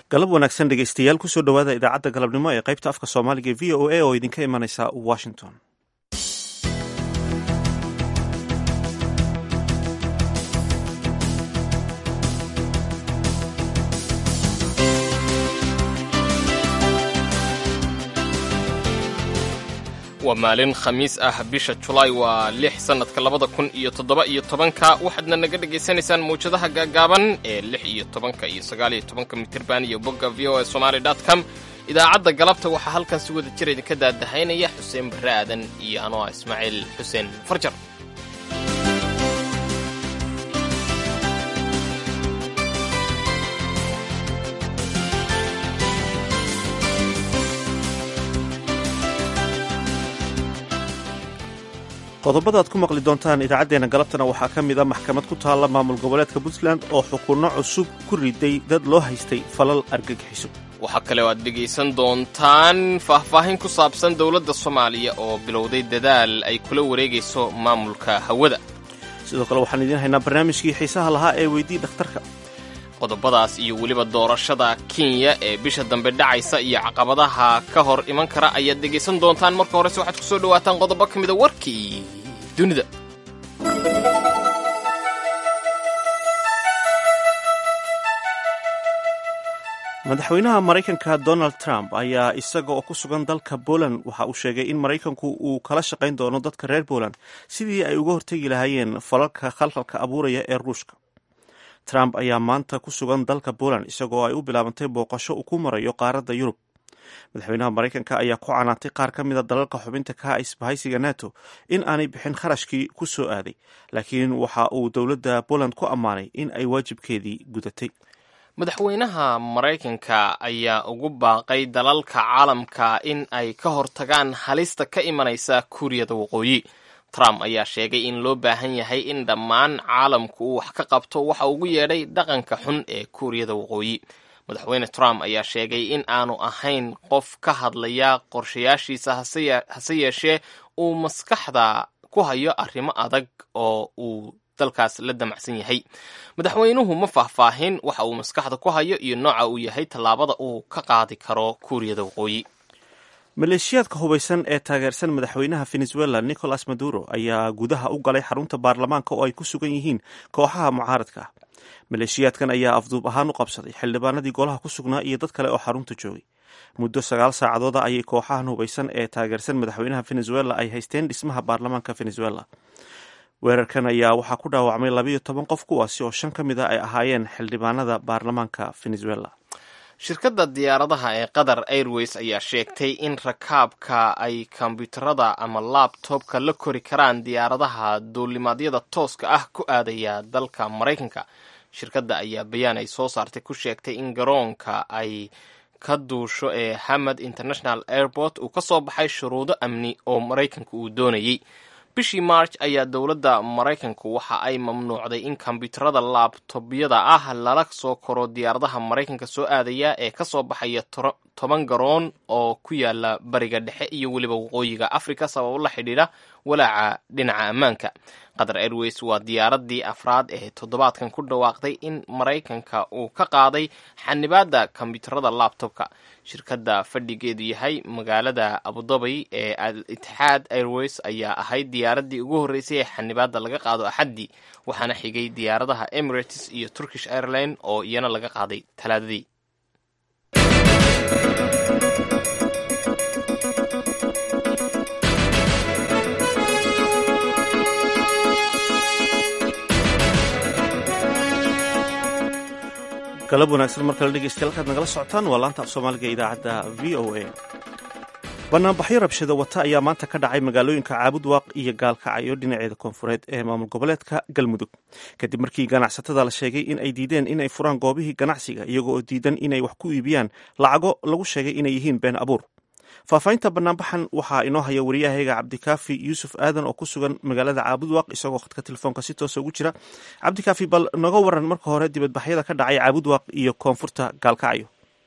galab wanaagsan dhegeystayaal kusoo dhowaada idaacadda galabnimo ee qaybta afka soomaaliga e v o a oo idinka imanaysa washington waa maalin khamiis ah bisha julaay waa lix sannadka labada kun iyo toddoba iyo tobanka waxaadna naga dhegaysanaysaan mawjadaha gaagaaban ee lix iyo tobanka iyo sagaal iyo tobanka mitirban iyo bogga v o e somaali dot com idaacadda galabta waxaa halkan si wada jir idinka daadahaynaya xuseen barre aadan iyo anoo ah ismaaciil xuseen farjar qodobada aad ku maqli doontaan idaacaddeenna galabtana waxaa ka mid a maxkamad ku taalla maamul goboleedka puntland oo xukunno cusub ku riday dad loo haystay falal argagixiso waxaa kale oo aad dhegaysan doontaan faahfaahin ku saabsan dowladda soomaaliya oo bilowday dadaal ay kula wareegayso maamulka hawada sidoo kale waxaan idiin haynaa barnaamijkii xiisaha lahaa ee weydii dhakhtarka qodobadaas iyo weliba doorashada kenya ee bisha dambe dhacaysa iyo caqabadaha ka hor iman kara ayaad dhegaysan doontaan marka horese waxaad ku soo dhowaataan qodobo ka mida warkii dunida madaxweynaha maraykanka donald trump ayaa isaga oo ku sugan dalka poland waxa uu sheegay in maraykanku uu kala shaqayn doono dadka reer poland sidii ay uga hortegi lahaayeen falalka khalkhalka abuuraya ee ruushka trump ayaa maanta ku sugan dalka poland isagoo ay u bilaabantay booqasho uu ku marayo qaaradda yurub madaxweynaha maraykanka ayaa ku canaantay qaar ka mida dalalka xubinta ka ah isbahaysiga nato in aanay bixin kharashkii ku soo aaday laakiin waxa uu dowladda poland ku ammaanay in ay waajibkeedii gudatay madaxweynaha maraykanka ayaa ugu baaqay dalalka caalamka in ay ka hortagaan halista ka imanaysa kuuriyada waqooyi trump ayaa sheegay in loo baahan yahay in dhammaan caalamku uu wax ka qabto waxa ugu yeedhay dhaqanka xun ee kuuriyada waqooyi madaxweyne trump ayaa sheegay in aanu ahayn qof ka hadlaya qorshayaashiisa hase yeeshee uu maskaxda ku hayo arrimo adag oo uu dalkaas la damacsan yahay madaxweynuhu ma faahfaahin waxa uu maskaxda ku hayo iyo nooca uu yahay tallaabada uu ka qaadi karo kuuriyada waqooyi maleeshiyaadka hubaysan ee taageersan madaxweynaha venezuela nicolas maduro ayaa gudaha u galay xarunta baarlamaanka oo ay ku sugan yihiin kooxaha mucaaradka ah maleeshiyaadkan ayaa afduub ahaan u qabsaday xildhibaanadii golaha ku sugnaa iyo dad kale oo xarunta joogay muddo sagaal saacadooda ayay kooxahan hubaysan ee taageersan madaxweynaha venezuela ay haysteen dhismaha baarlamaanka venezuela weerarkan ayaa waxaa ku dhaawacmay labayo toban qof kuwaasi oo shan ka mid a ay ahaayeen xildhibaanada baarlamaanka venezuela shirkadda diyaaradaha ee qatar airways ayaa sheegtay in rakaabka ay kombyuutarada ama labtobka la kori karaan diyaaradaha duulimaadyada tooska ah ku aadaya dalka maraykanka shirkadda ayaa bayaan ay soo saartay ku sheegtay in garoonka ay ka duusho ee hamad international airport uu ka soo baxay shuruudo amni oo maraykanka uu doonayey bishii march ayaa dowladda maraykanku waxa ay mamnuucday in kombyuutarada laabtobyada ah lala soo koro diyaaradaha maraykanka soo aadaya ee ka soo baxaya toban garoon oo ku yaala bariga dhexe iyo weliba waqooyiga africa sababo la xidhiidha walaaca dhinaca ammaanka qatar airways waa diyaaradii afraad ee toddobaadkan ku dhawaaqday in maraykanka uu ka qaaday xanibaadda kombyuutarada labtobka shirkadda fadhigeedu yahay magaalada abudabi ee al itixaad airways ayaa ahayd diyaaradii ugu horreysay ee xanibaadda laga qaado axaddii waxaana xigay diyaaradaha emirates iyo turkish airline oo iyana laga qaaday talaadadii galab wanaagsan mar kale dhegeystayaal halkaad nagala socotaan waa laanta af soomaaliga ee idaacadda v o a banaanbaxyo rabshada wata ayaa maanta ka dhacay magaalooyinka caabudwaaq iyo gaalkacyo dhinaceeda koonfureed ee maamul goboleedka galmudug kadib markii ganacsatada la sheegay in ay diideen inay furaan goobihii ganacsiga iyagoo oo diidan inay wax ku iibiyaan lacago lagu sheegay inay yihiin been abuur faahfaahinta banaanbaxan waxaa inoo haya wariyahayga cabdikaafi yuusuf aadan oo ku sugan magaalada caabudwaaq isagoo khadka telefoonka si toosa ugu jira cabdikaafi bal noga waran marka hore dibadbaxyada ka dhacay caabudwaaq iyo koonfurta gaalkacyo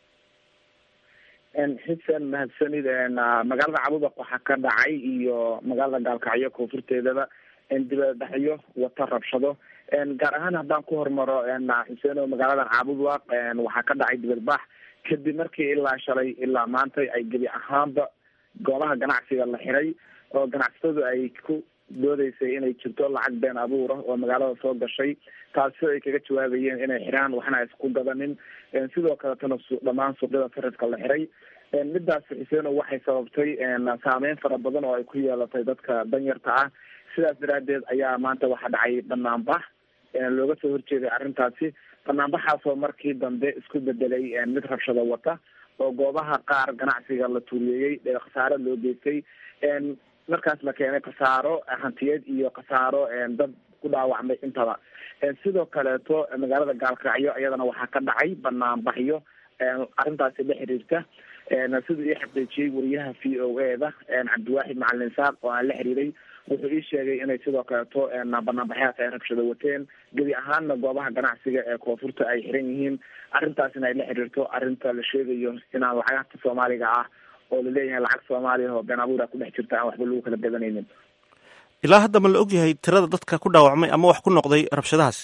xuseen mahadsanid magaalada caabudwaaq waxaa ka dhacay iyo magaalada gaalkacyo koonfurteedaba dibadbaxyo wata rabshado gaar ahaan haddaan ku hormaro xuseen oo magaaladan caabudwaaq waxaa ka dhacay dibadbax kadib markii ilaa shalay ilaa maanta ay gebi ahaanba goobaha ganacsiga la xiray oo ganacsatadu ay ku doodeysay inay jirto lacag been abuura oo magaalada soo gashay taasi ay kaga jawaabayeen inay xiraan waxna ay isku gadanin sidoo kaletana dhammaan suuqyada sarifka la xiray midaas xuseeno waxay sababtay saameyn fara badan oo ay ku yeelatay dadka danyarta ah sidaas daraadeed ayaa maanta waxaa dhacay banaanbax looga soo horjeeday arrintaasi banaanbaxaasoo markii dambe isku bedelay mid rabshado wata oo goobaha qaar ganacsiga la tuuriyeeyey khasaaro loo geystay markaas la keenay khasaaro hantiyeed iyo khasaaro dad ku dhaawacmay intaba sidoo kaleeto magaalada gaalkacyo iyadana waxaa ka dhacay banaanbaxyo arrintaasi la xiriirta siduu ii xaqiijiyey wariyaha v o a da cabdiwaaxid macalin saaq oo aan la xiriiray wuxuu ii sheegay inay sidoo kaleeto banaanbaxyaas ay rabshado wateen gebi ahaanna goobaha ganacsiga ee koonfurta ay xiran yihiin arrintaasina ay la xiriirto arrinta la sheegayo inaan lacagta soomaaliga ah oo laleeyahay lacag soomaaliya oo been abuura ku dhex jirta aan waxba lagu kala gadanaynin ilaa hadda ma la ogyahay tirada dadka ku dhaawacmay ama wax ku noqday rabshadahaas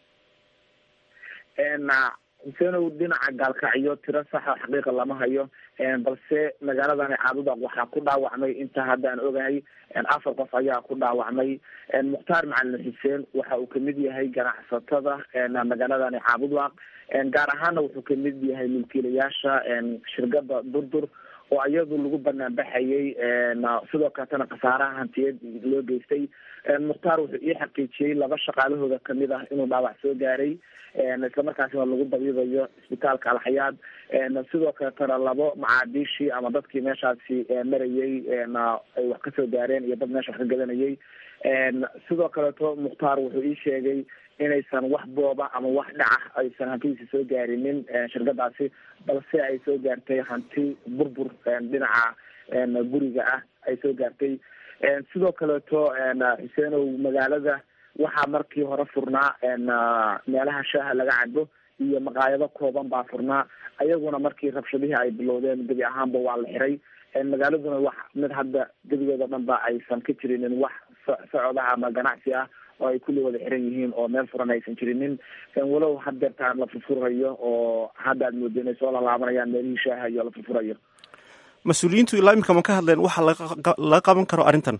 xuseenow dhinaca gaalkacyo tiro saxa xaqiiqa lama hayo balse magaaladani caabuda waxaa ku dhaawacmay inta hadda aan ogahay afar qof ayaa ku dhaawacmay mukhtaar macalin xuseen waxa uu kamid yahay ganacsatada magaaladani caabudwaaq gaar ahaana wuxuu kamid yahay milkiilayaasha shirkada durdur oo iyadu lagu banaanbaxayay sidoo kaletana khasaaraha hantiyeed loo geystay mukhtaar wuxuu ii xaqiijiyey laba shaqaalahooda kamid ah inuu dhaawac soo gaaray islamarkaasina lagu dabiibayo isbitaalka alxayaad sidoo kaletana labo macaadiishii ama dadkii meeshaasi marayay ay wax kasoo gaareen iyo dad meesha wax ka gadanayay sidoo kaleeto mukhtaar wuxuu ii sheegay inaysan wax booba ama wax dhaca aysan hantidiisa soo gaarinin shirkadaasi balse ay soo gaartay hanti burbur dhinaca guriga ah ay soo gaartay sidoo kaleeto xuseenow magaalada waxaa markii hore furnaa meelaha shaaha laga cabo iyo maqaayado kooban baa furnaa ayaguna markii rabshadihii ay bilowdeen gebi ahaanba waa la xiray magaaladuna wax mid hadda gebigeeda dhan ba aysan ka jirinin wax socodaha ama ganacsi ah oo ay kulli wada xiran yihiin oo meel furan aysan jirinin walow hadeertaan la furfurayo oo hadda aad moodo inay soo lalaabanayaan meelihii shaaha iyo la furfurayo mas-uuliyiintu ilaa imika ma ka hadleen waxa laga qaban karo arrintan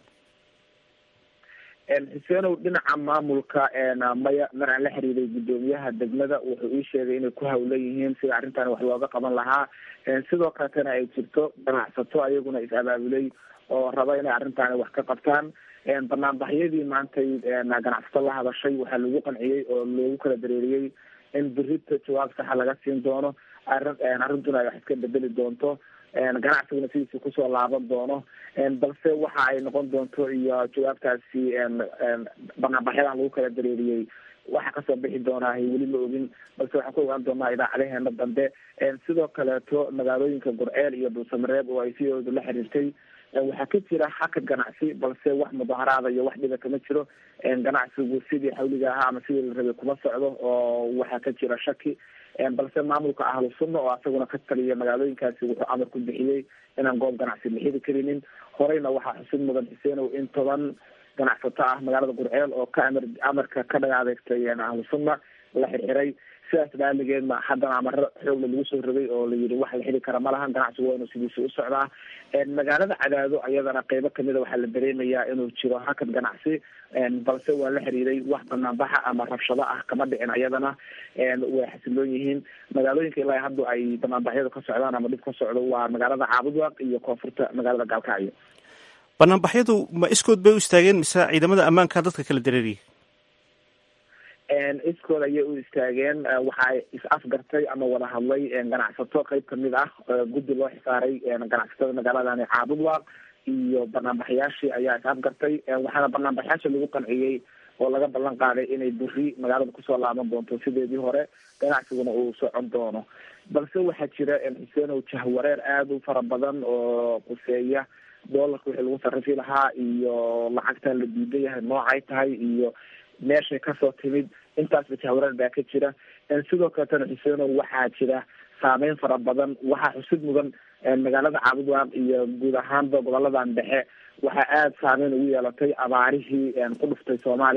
xuseenow dhinaca maamulka maya mar aan la xiriiray guddoomiyaha degmada wuxuu ii sheegay inay ku hawlan yihiin sida arrintan wax looga qaban lahaa sidoo kaletana ay jirto ganacsato ayaguna is abaabulay oo raba inay arrintaani wax ka qabtaan banaanbaxyadii maantay ganacsato la hadashay waxaa lagu qanciyey oo loogu kala dareeriyey in berita jawaab saxa laga siin doono arrin arrintuna ay wax iska bedeli doonto ganacsiguna sidiisi kusoo laaban doono balse waxa ay noqon doonto iyo jawaabtaasi banaanbaxyadan lagu kala dareeriyey waxa kasoo bixi doonaa weli ma ogin balse waxaan ku ogaan doonaa idaacadaheena dambe sidoo kaleeto magaalooyinka gurceel iyo dhuusamareeb oo ay sidooda la xiriirtay waxaa ka jira xakad ganacsi balse wax mudaharaada iyo wax dhiba kama jiro ganacsigu sidii xawliga ahaa ama sidii la rabay kuma socdo oo waxaa ka jira shaki balse maamulka ahlu sunna oo asaguna ka taliya magaalooyinkaasi wuxuu amar ku bixiyey inaan goob ganacsi la xiri karinin horeyna waxaa xusid mudan xuseenow in toban ganacsato ah magaalada gurceel oo ka amar amarka ka dhagaadeegtay ahlu sunna la xirxiray sidaas dhaaligeedna haddana amaro xoogla lagu soo rogay oo la yidhi wax la xili kara malahan ganacsigu waa inuu sidiisa u socdaa magaalada cadaado ayadana qeybo kamida waxaa la dareemayaa inuu jiro hakad ganacsi balse waa la xiriiray wax banaanbaxa ama rabshado ah kama dhicin ayadana way xasiloon yihiin magaalooyinka ilaa hadda ay banaanbaxyadu ka socdaan ama dhib ka socdo waa magaalada caabudwaaq iyo koonfurta magaalada gaalkacyo banaanbaxyadu ma iskood bay u istaageen mise ciidamada ammaanka dadka kala dareeriyay iskood ayay u istaageen waxaa is afgartay ama wada hadlay ganacsato qeyb kamid ah guddi loo xisaaray ganacsatada magaaladani caabudwaaq iyo banaanbaxyaashii ayaa is afgartay waxaana banaanbaxyaasha lagu qanciyey oo laga ballan qaaday inay buri magaalada kusoo laaban doonto sideedii hore ganacsiguna uu socon doono balse waxaa jira xuseenow jahwareer aada u fara badan oo quseeya doolarka wixii lagu sarifi lahaa iyo lacagtan la diidan yahay noocay tahay iyo meeshay kasoo timid intaasba jahwareer baa ka jira sidoo kaletana xuseenow waxaa jira saameyn fara badan waxaa xusid mudan magaalada caabudwaaq iyo guud ahaanba goboladan dhexe waxaa aada saameyn ugu yeelatay abaarihii ku dhuftay soomaaliya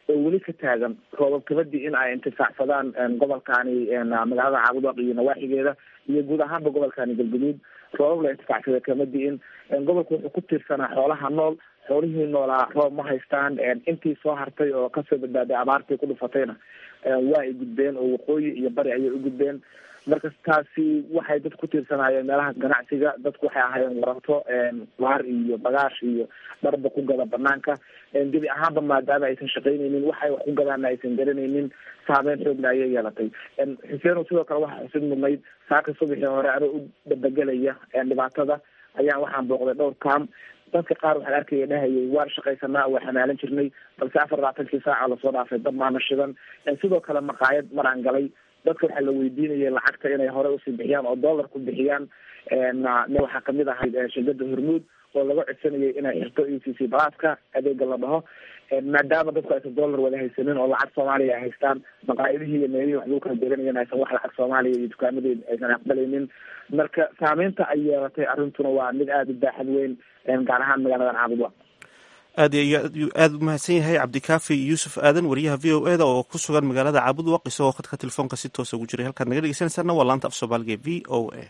oo weli ka taagan roobab kabadii in ay intifaacsadaan gobolkani magaalada caabudwaq iyo nawaaxigeeda iyo guud ahaanba gobolkani galguduud roobab la intifaacsada kama di'in gobolku wuxuu ku tiirsanaa xoolaha nool xoolihii noolaa roob ma haystaan intii soo hartay oo kasoo badbaaday abaartii ku dhufatayna waa ay gudbeen oo waqooyi iyo bari ayay u gudbeen marka taasi waxay dad ku tiirsanaayeen meelaha ganacsiga dadku waxay ahaayeen waranto waar iyo bagaash iyo dharba ku gada banaanka gebi ahaanba maadaama aysan shaqaynaynin waxay wax ku gadaana aysan garanaynin saameyn xoogla ayay yeelatay xuseeno sidoo kale waxaa xusid mudnayd saaka subaxii hore anoo u dabagelaya dhibaatada ayaan waxaan booqday dhowr kaam dadka qaar waxaan arkaya dhahayay waan shaqaysanaa waa xamaalan jirnay balse afar labaatankii saaca lasoo dhaafay dad maana shidan sidoo kale maqaayad maraan galay dadka waxaa la weydiinayay lacagta inay hore usii bixiyaan oo dollar ku bixiyaan waxaa kamid ahayd shirkada hormuud oo laga codsanayay inay xirto e c c balaaska adeega la dhaho maadaama dadku aysan dollar wada haysanin oo lacag soomaaliya ay haystaan maqaayadihii iyo meelihii wax lagu kala deganayana aysan wax lacag soomaaliya iyo dukaamadeed aysan aqbalaynin marka saameynta ay yeelatay arrintuna waa mid aada u baaxad weyn gaar ahaan magaaladan caabudwa aad aada u mahadsan yahay cabdikaafi yuusuf aadan wariyaha v o e da oo ku sugan magaalada caabudwaq isagoo khadka telefoonka si toosa ugu jiray halkaad naga dhegeysanaysaana waa laanta af soomaaliga v o a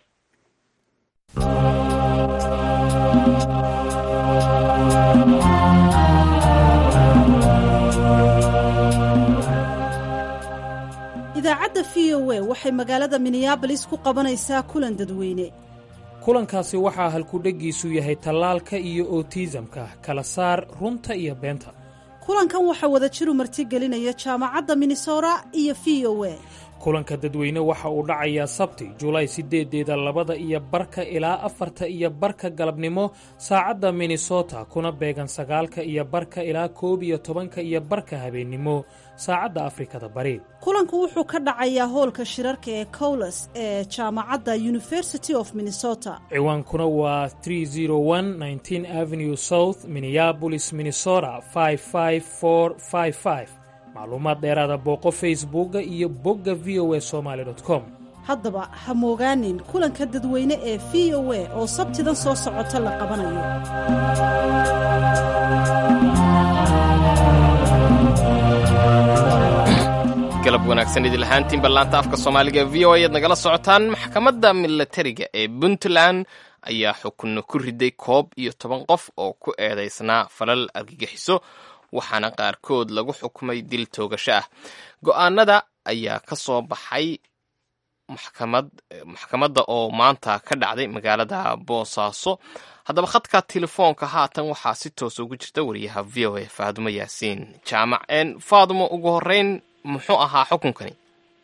idaacadda v o a waxay magaalada minneabolis ku qabanaysaa kulan dadweyne kulankaasi waxaa halkudheggiisu yahay tallaalka iyo otiisamka kala saar runta iyo beenta kulankan waxaa wadajiru martigelinaya jaamacadda minnesota iyo v o a kulanka dadweyne waxa uu dhacayaa sabti julaay sideedeeda labada iyo barka ilaa afarta iyo barka galabnimo saacadda minnesota kuna beegan sagaalka iyo barka ilaa koob iyo tobanka iyo barka habeennimo saacadda afrikada bari kulanku wuxuu ka dhacayaa hoolka shirarka ee cowles ee jaamacadda university of minnesota ciwaankuna waa avenue south minneabolis minnesota macluumaad dheeraada booqo facebooka iyo bogga v o a somaali com haddaba ha moogaanin kulanka dadweyne ee v o a oo sabtidan soo socota la qabanayo galab wanaagsan idil ahaantiinba laanta afka soomaaliga v o ayaad nagala socotaan maxkamadda milatariga ee puntland ayaa xukunno ku riday koob iyo toban qof oo ku eedaysnaa falal argagixiso waxaana qaarkood lagu xukumay dil toogasho ah go-aanada ayaa ka soo baxay maxkamad maxkamadda oo maanta ka dhacday magaalada boosaaso haddaba khadka telefoonka haatan waxaa si toosa ugu jirta wariyaha v o a faadumo yaasiin jaamac faadumo ugu horeyn muxuu ahaa xukunkani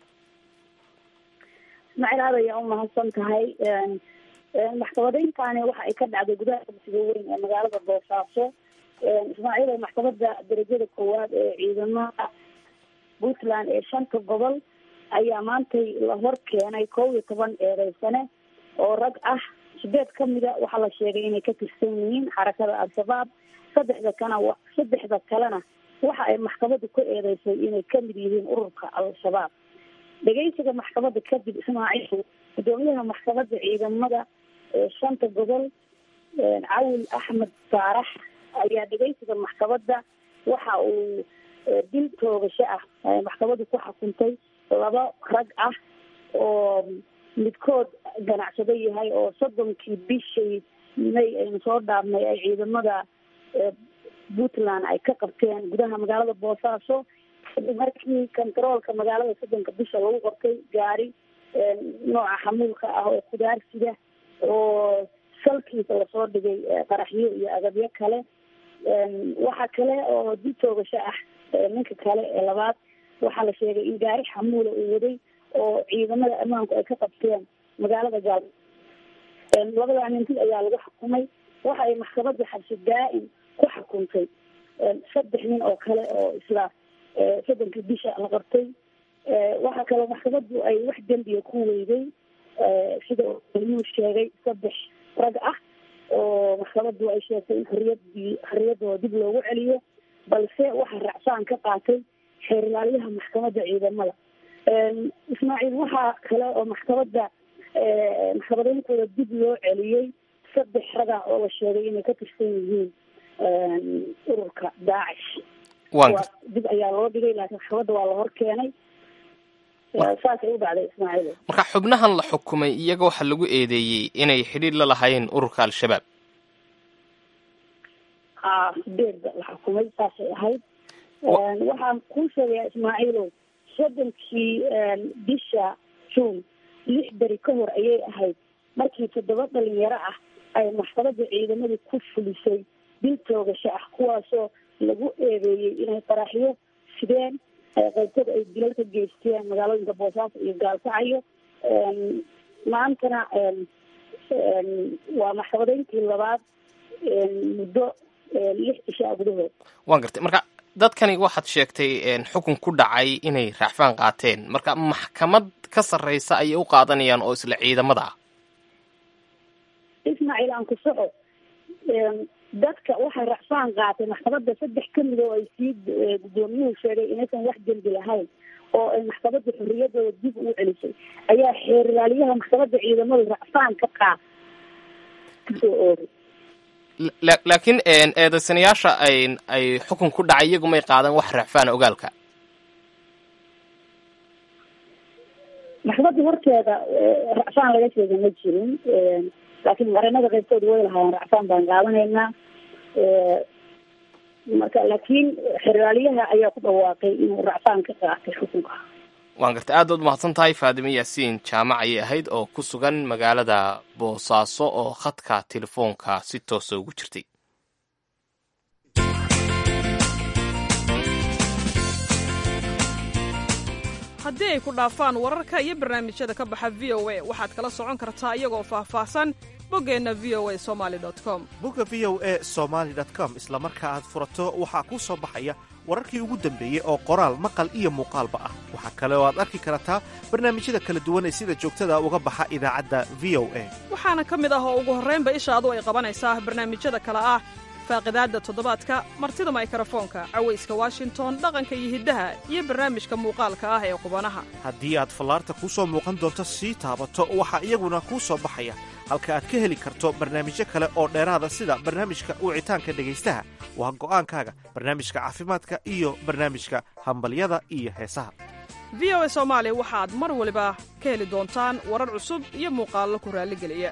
ismaaciil aad ayaa u mahadsan tahay maxkamadayntaani waxa ay ka dhacday gudaha dugsiga weyn ee magaalada boosaaso ismaaciil maxkamadda darajada koowaad ee ciidamada puntland ee shanta gobol ayaa maantay la hor keenay kow iyo toban eedeysane oo rag ah sideed kamida waxaa la sheegay inay ka tirsan yihiin xarakada al-shabaab saddexda kana saddexda kalena waxa ay maxkamaddu ku eedeysay inay kamid yihiin ururka al-shabaab dhegeysiga maxkamadda kadib ismaaciil gudoomiyaha maxkamadda ciidamada ee shanta gobol cawil axmed saarax ayaa dhegeysiga maxkamadda waxa uu dil toogasho ah maxkamaddu ku xukuntay laba rag ah oo midkood ganacsado yahay oo soddonkii bishii may aynu soo dhaafnay ay ciidamada puntland ay ka qabteen gudaha magaalada boosaaso kadib markii contaroolka magaalada soddonka bisha lagu qortay gaari nooca xamuulka ah oo kudaarsida oo salkiisa lasoo dhigay qaraxyo iyo agabyo kale waxaa kale oo dib toogasho ah ninka kale ee labaad waxaa la sheegay in gaari xamuula uu waday oo ciidamada ammaanku ay ka qabteen magaalada gaal labadaa nin dil ayaa lagu xukumay waxa ay maxkamadda xabsi daa-im ku xukuntay saddex nin oo kale oo isla soddonkii bisha la qabtay waxaa kaloo maxkamaddu ay wax dembiga ku weyday sida uu sheegay saddex rag ah oo maxkamaddu ay sheegtay in xoriyadii xoriyadooda dib loogu celiyo balse waxaa racsaan ka qaatay xeerilaalyaha maxkamadda ciidamada ismaaciil waxaa kale oo maxkamadda maxkamadeyntooda dib loo celiyey saddex raga oo la sheegay inay ka tirsan yihiin ururka daacish waa dib ayaa loo dhigay laakiin maxkamadda waa la hor keenay saasay u dhacday ismaaciil marka xubnahan la xukumay iyaga waxaa lagu eedeeyey inay xidhiir la lahayn ururka al-shabaab ha sideedba la xukumay saasay ahayd waxaan kuu sheegayaa ismaaciilow soddonkii bisha juun lix beri ka hor ayay ahayd markii toddoba dhalinyaro ah ay maxkamadda ciidamadii ku fulisay dil toogasho ah kuwaasoo lagu eedeeyey inay qaraxyo sideen qaybtada ay dilal ka geysteen magaalooyinka boosaaso iyo gaalkacyo maantana waa maxkamadeyntii labaad muddo lix ishaa gudahood waan gartay marka dadkani waxaad sheegtay xukun ku dhacay inay raacfaan qaateen marka maxkamad ka sarreysa ayay u qaadanayaan oo isla ciidamada ah ismaaciil aan ku soco dadka waxay racfaan qaatay maxkamadda saddex kamid oo ay sii guddoomiyuhu sheegay inaysan wax dembi lahayn oo ay maxkamadda xorriyadooda dib ugu celisay ayaa xeerlaaliyaha maxkamadda ciidamada racfaan ka qaad kasoo oogay laakiin eedaysanayaasha ay ay xukun ku dhacay iyagu may qaadan wax racfaana ogaalka maxkamadda horteeda racfaan laga sheega ma jirin laakiin qareenada qaybtooda way lahaayeen racfaan baan qaadanaynaa marka laakiin xeraalyaha ayaa ku dhawaaqay inuu racfaan ka qaatay xukunka waan gartay aad baad umahadsan tahay faadime yaasiin jaamac ayay ahayd oo ku sugan magaalada boosaaso oo khadka telefoonka si toosa ugu jirtay haddii ay ku dhaafaan wararka iyo barnaamijyada ka baxa v o a waxaad kala socon kartaa iyagoo faahfaahsan boggeenna v o a somali com bogga v o a somaali com isla marka aad furato waxaa kuu soo baxaya wararkii ugu dambeeyey oo qoraal maqal iyo muuqaalba ah waxaa kale oo aad arki kartaa barnaamijyada kala duwan ee sida joogtada uga baxa idaacadda v o a waxaana ka mid ah oo ugu horraynba ishaadu ay qabanaysaa barnaamijyada kale ah faaqidaadda toddobaadka martida maykarafoonka cawayska washington dhaqanka iyo hiddaha iyo barnaamijka muuqaalka ah ee qubanaha haddii aad fallaarta kuu soo muuqan doonto sii taabato waxaa iyaguna kuu soo baxaya halka aad ka heli karto barnaamijyo kale oo dheeraada sida barnaamijka wicitaanka dhegaystaha waa go'aankaaga barnaamijka caafimaadka iyo barnaamijka hambalyada iyo heesaha v o a soomaali waxaad mar waliba ka heli doontaan warar cusub iyo muuqaallo ku raalligeliya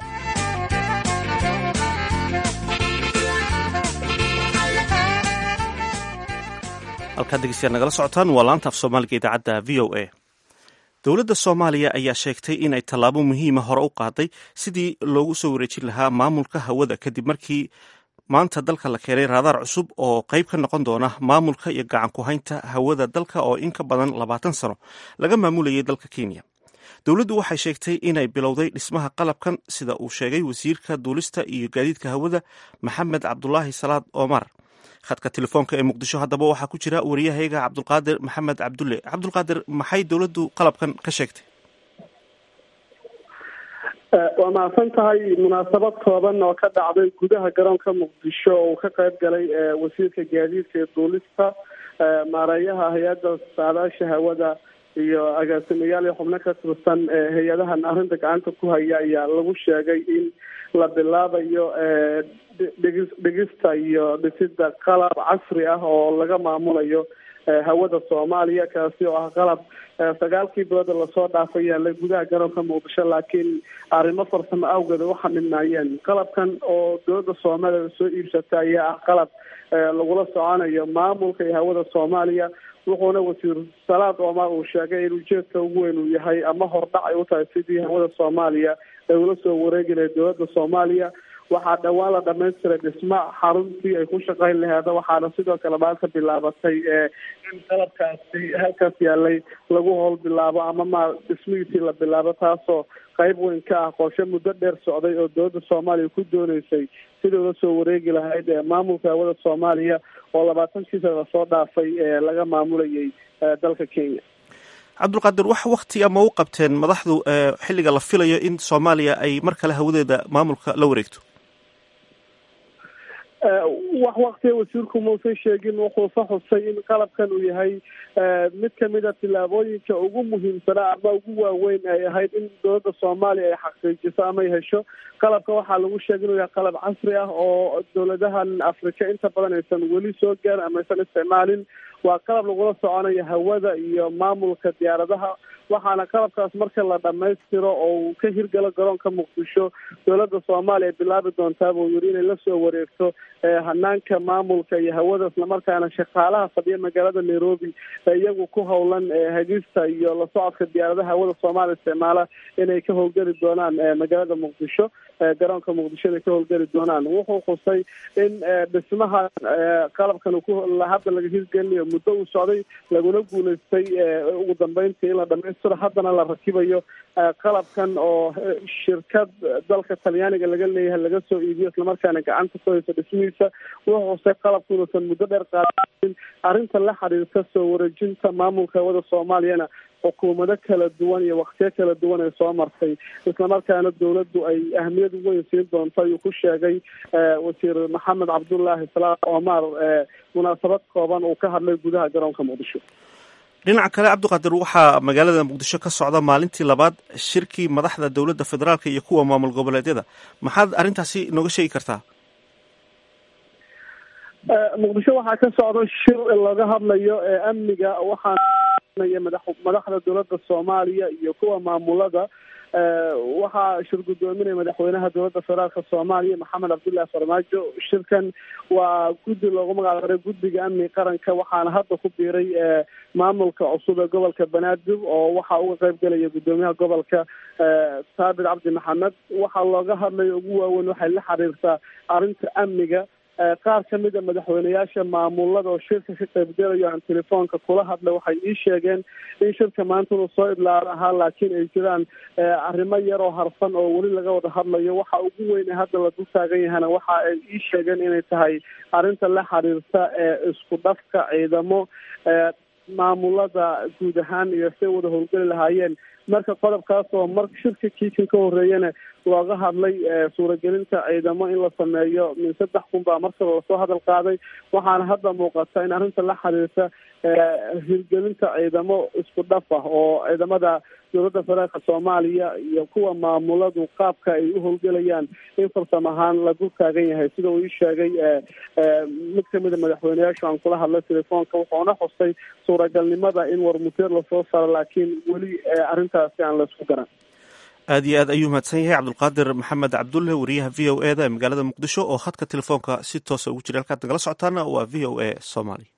halkaad dhegeystayaal nagala socotaan waa laanta af soomaaliga idaacadda v o a dowladda soomaaliya ayaa sheegtay in ay tallaabo muhiima hore u qaaday sidii loogu soo wareejin lahaa maamulka hawada kadib markii maanta dalka la keenay raadaar cusub oo qayb ka noqon doona maamulka iyo gacan ku haynta hawada dalka oo in ka badan labaatan sano laga maamulayay dalka kenya dowladdu waxay sheegtay inay bilowday dhismaha qalabkan sida uu sheegay wasiirka duulista iyo gaadiidka hawada maxamed cabdulaahi salaad omar khadka telefoonka ee muqdisho haddaba waxaa ku jira wariyahayga cabdulqaadir maxamed cabdulle cabdulqaadir maxay dowladdu qalabkan ka sheegtay waa mahadsan tahay munaasabad kooban oo ka dhacday gudaha garoonka muqdisho oo uu ka qayb galay wasiirka gaadiidka ee duulista maareeyaha hay-adda saadaasha hawada iyo agaasimayaal iyo xubno ka tirsan hay-adahan arrinta gacanta ku haya ayaa lagu sheegay in la bilaabayo dhegis dhegista iyo dhisida qalab casri ah oo laga maamulayo hawada soomaaliya kaasi oo ah qalab sagaalkii bilooda lasoo dhaafay yaalay gudaha garoonka muqdisho laakiin arrimo farsamo awgeed u xaminayeen qalabkan oo dowladda soomaaliya soo iibsata ayaa ah qalab lagula soconayo maamulka iyo hawada soomaaliya wuxuuna wasiir salaad omar uu sheegay in ujeedka ugu weyn uu yahay ama hordhac ay u tahay sidii hawada soomaaliya ay ula soo wareegi lahayd dowladda soomaaliya waxaa dhowaan la dhamaystiray dhisma xaruntii ay ku shaqayn laheeda waxaana sidoo kale maanta bilaabatay in qalabkaasi halkaas yaalay lagu howl bilaabo ama ma dhismihiisii la bilaabo taasoo qayb weyn ka ah qorshe muddo dheer socday oo dowladda soomaaliya ku dooneysay sidii ula soo wareegi lahayd maamulka hawada soomaaliya oo labaatankii sana lasoo dhaafay laga maamulayay dalka kenya cabdulqaadir wax wakti ama u qabteen madaxdu xilliga la filayo in soomaaliya ay mar kale hawadeeda maamulka la wareegto wax waktiga wasiirku mausan sheegin wuxuuse xusay in qalabkan uu yahay mid kamid a tillaabooyinka ugu muhiimsanaa ama ugu waaweyn ay ahayd in dowladda soomaaliya ay xaqiijiso ama ay hesho qalabka waxaa lagu sheegay inuu yahay qalab casri ah oo dowladahan afrika inta badan aysan weli soo gaarin ama aysan isticmaalin waa qalab lagula soconayo hawada iyo maamulka diyaaradaha waxaana qalabkaas marka la dhamaystiro oo uu ka hirgalo garoonka muqdisho dowladda soomaaliya bilaabi doontaa buu yiri inay lasoo wareegto hanaanka maamulka iyo hawada islamarkaana shaqaalaha fadhiya magaalada nairobi iyagu ku howlan hagista iyo la socodka diyaaradaha hawada soomaaliya isticmaala inay ka howlgeli doonaan magaalada muqdisho garoonka muqdisho inay ka howlgeli doonaan wuxuu xusay in dhismaha qalabkan hadda laga hirgelinayo muddo uu socday laguna guuleystay ugu dambeyntii in la dhamaystiro haddana la rakibayo qalabkan oo shirkad dalka talyaaniga laga leeyahay laga soo iibiyo islamarkaana gacanta ku hayso dhismihiisa wuxuu xusay qalabku inuusan muddo dheer qaadain arrinta la xiriirta soo wareejinta maamulka hawada soomaaliyana xukuumado kala duwan iyo waktiyo kala duwan ay soo martay islamarkaana dowladdu ay ahmiyad weyn siin doonto ayuu ku sheegay wasiir maxamed cabdullaahi salaam omar munaasabad kooban uu ka hadlay gudaha garoonka muqdisho dhinaca kale cabdiqaadir waxaa magaalada muqdisho ka socda maalintii labaad shirkii madaxda dowladda federaalka iyo kuwa maamul goboleedyada maxaad arrintaasi nooga sheegi kartaa muqdisho waxaa ka socda shir laga hadlayo amniga waxaanaya madax madaxda dowladda soomaaliya iyo kuwa maamulada waxaa shir guddoominaya madaxweynaha dowladda federaalka soomaaliya maxamed cabdullaahi farmaajo shirkan waa guddi loogu magac daray guddiga amniga qaranka waxaana hadda ku biiray maamulka cusub ee gobolka banaadir oo waxaa uga qayb gelaya guddoomiyaha gobolka saabit cabdi maxamed waxaa looga hadlaya ugu waaweyn waxay la xiriirtaa arrinta amniga qaar ka mid a madaxweyneyaasha maamulada oo shirka ka qaybgelayo aan telefoonka kula hadlay waxay ii sheegeen in shirka maanta uu soo idlaala ahaa laakiin ay jiraan arrimo yar oo harsan oo weli laga wada hadlayo waxa ugu weyn ee hadda la dul taagan yahana waxa ay ii sheegeen inay tahay arrinta la xiriirta isku dhafka ciidamo maamulada guud ahaan iyo say wada howlgeli lahaayeen marka qodobkaas oo mar shirka kiikan ka horeeyana looga hadlay suuragelinta ciidamo in la sameeyo min saddex kun baa markaba lasoo hadal qaaday waxaana hadda muuqata in arrinta la xiriirta hirgelinta ciidamo isku dhaf ah oo ciidamada dowladda federaalka soomaaliya iyo kuwa maamuladu qaabka ay u howlgelayaan in farsam ahaan la dul taagan yahay sida uu ii sheegay mid kamid a madaxweyneyaasha aan kula hadlay telefoonka wuxuuna xusay suuragalnimada in warmuteer lasoo saro laakiin weli arrintaasi aan laisku garan aad iyo aad ayuu mahadsan yahay cabdulqaadir maxamed cabdulle wariyaha v o e da ee magaalada muqdisho oo khadka telefoonka si toosa ugu jira halkaad nagala socotaana waa v o a somaly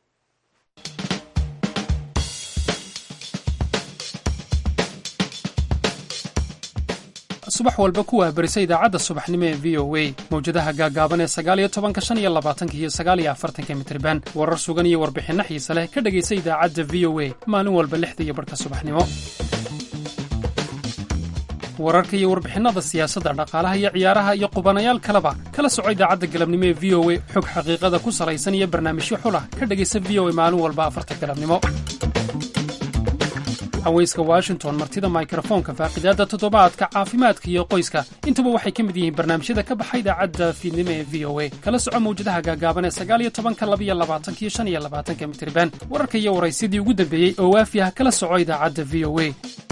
subax walba ku waabarisa idaacadda subaxnimo ee v o a mawjadaha gaagaaban ee sagaaliyo tobanka shan iyo labaatanka iyo sagaaliyo afartanka mitriban warar sugan iyo warbixinno xiise leh ka dhegaysa idaacadda v o a maalin walba lixda iyo barhka subaxnimo wararka iyo warbixinnada siyaasadda dhaqaalaha iyo ciyaaraha iyo qubanayaal kaleba kala soco idaacadda galabnimo ee v o a xog xaqiiqada ku salaysan iyo barnaamijyo xulah ka dhegaysa v o a maalin walba afarta galabnimo haweyska washington martida mikrofoonka faaqidaadda toddobaadka caafimaadka iyo qoyska intuba waxay ka mid yihiin barnaamijyada ka baxa idaacadda fiidnimo ee v o a kala soco mawjadaha gaagaaban ee sagaaliyo tobanka labiyo labaatanka iyo shan iyo labaatanka mitriban wararka iyo waraysyadii ugu dambeeyey oo waafi ah kala soco idaacadda v o a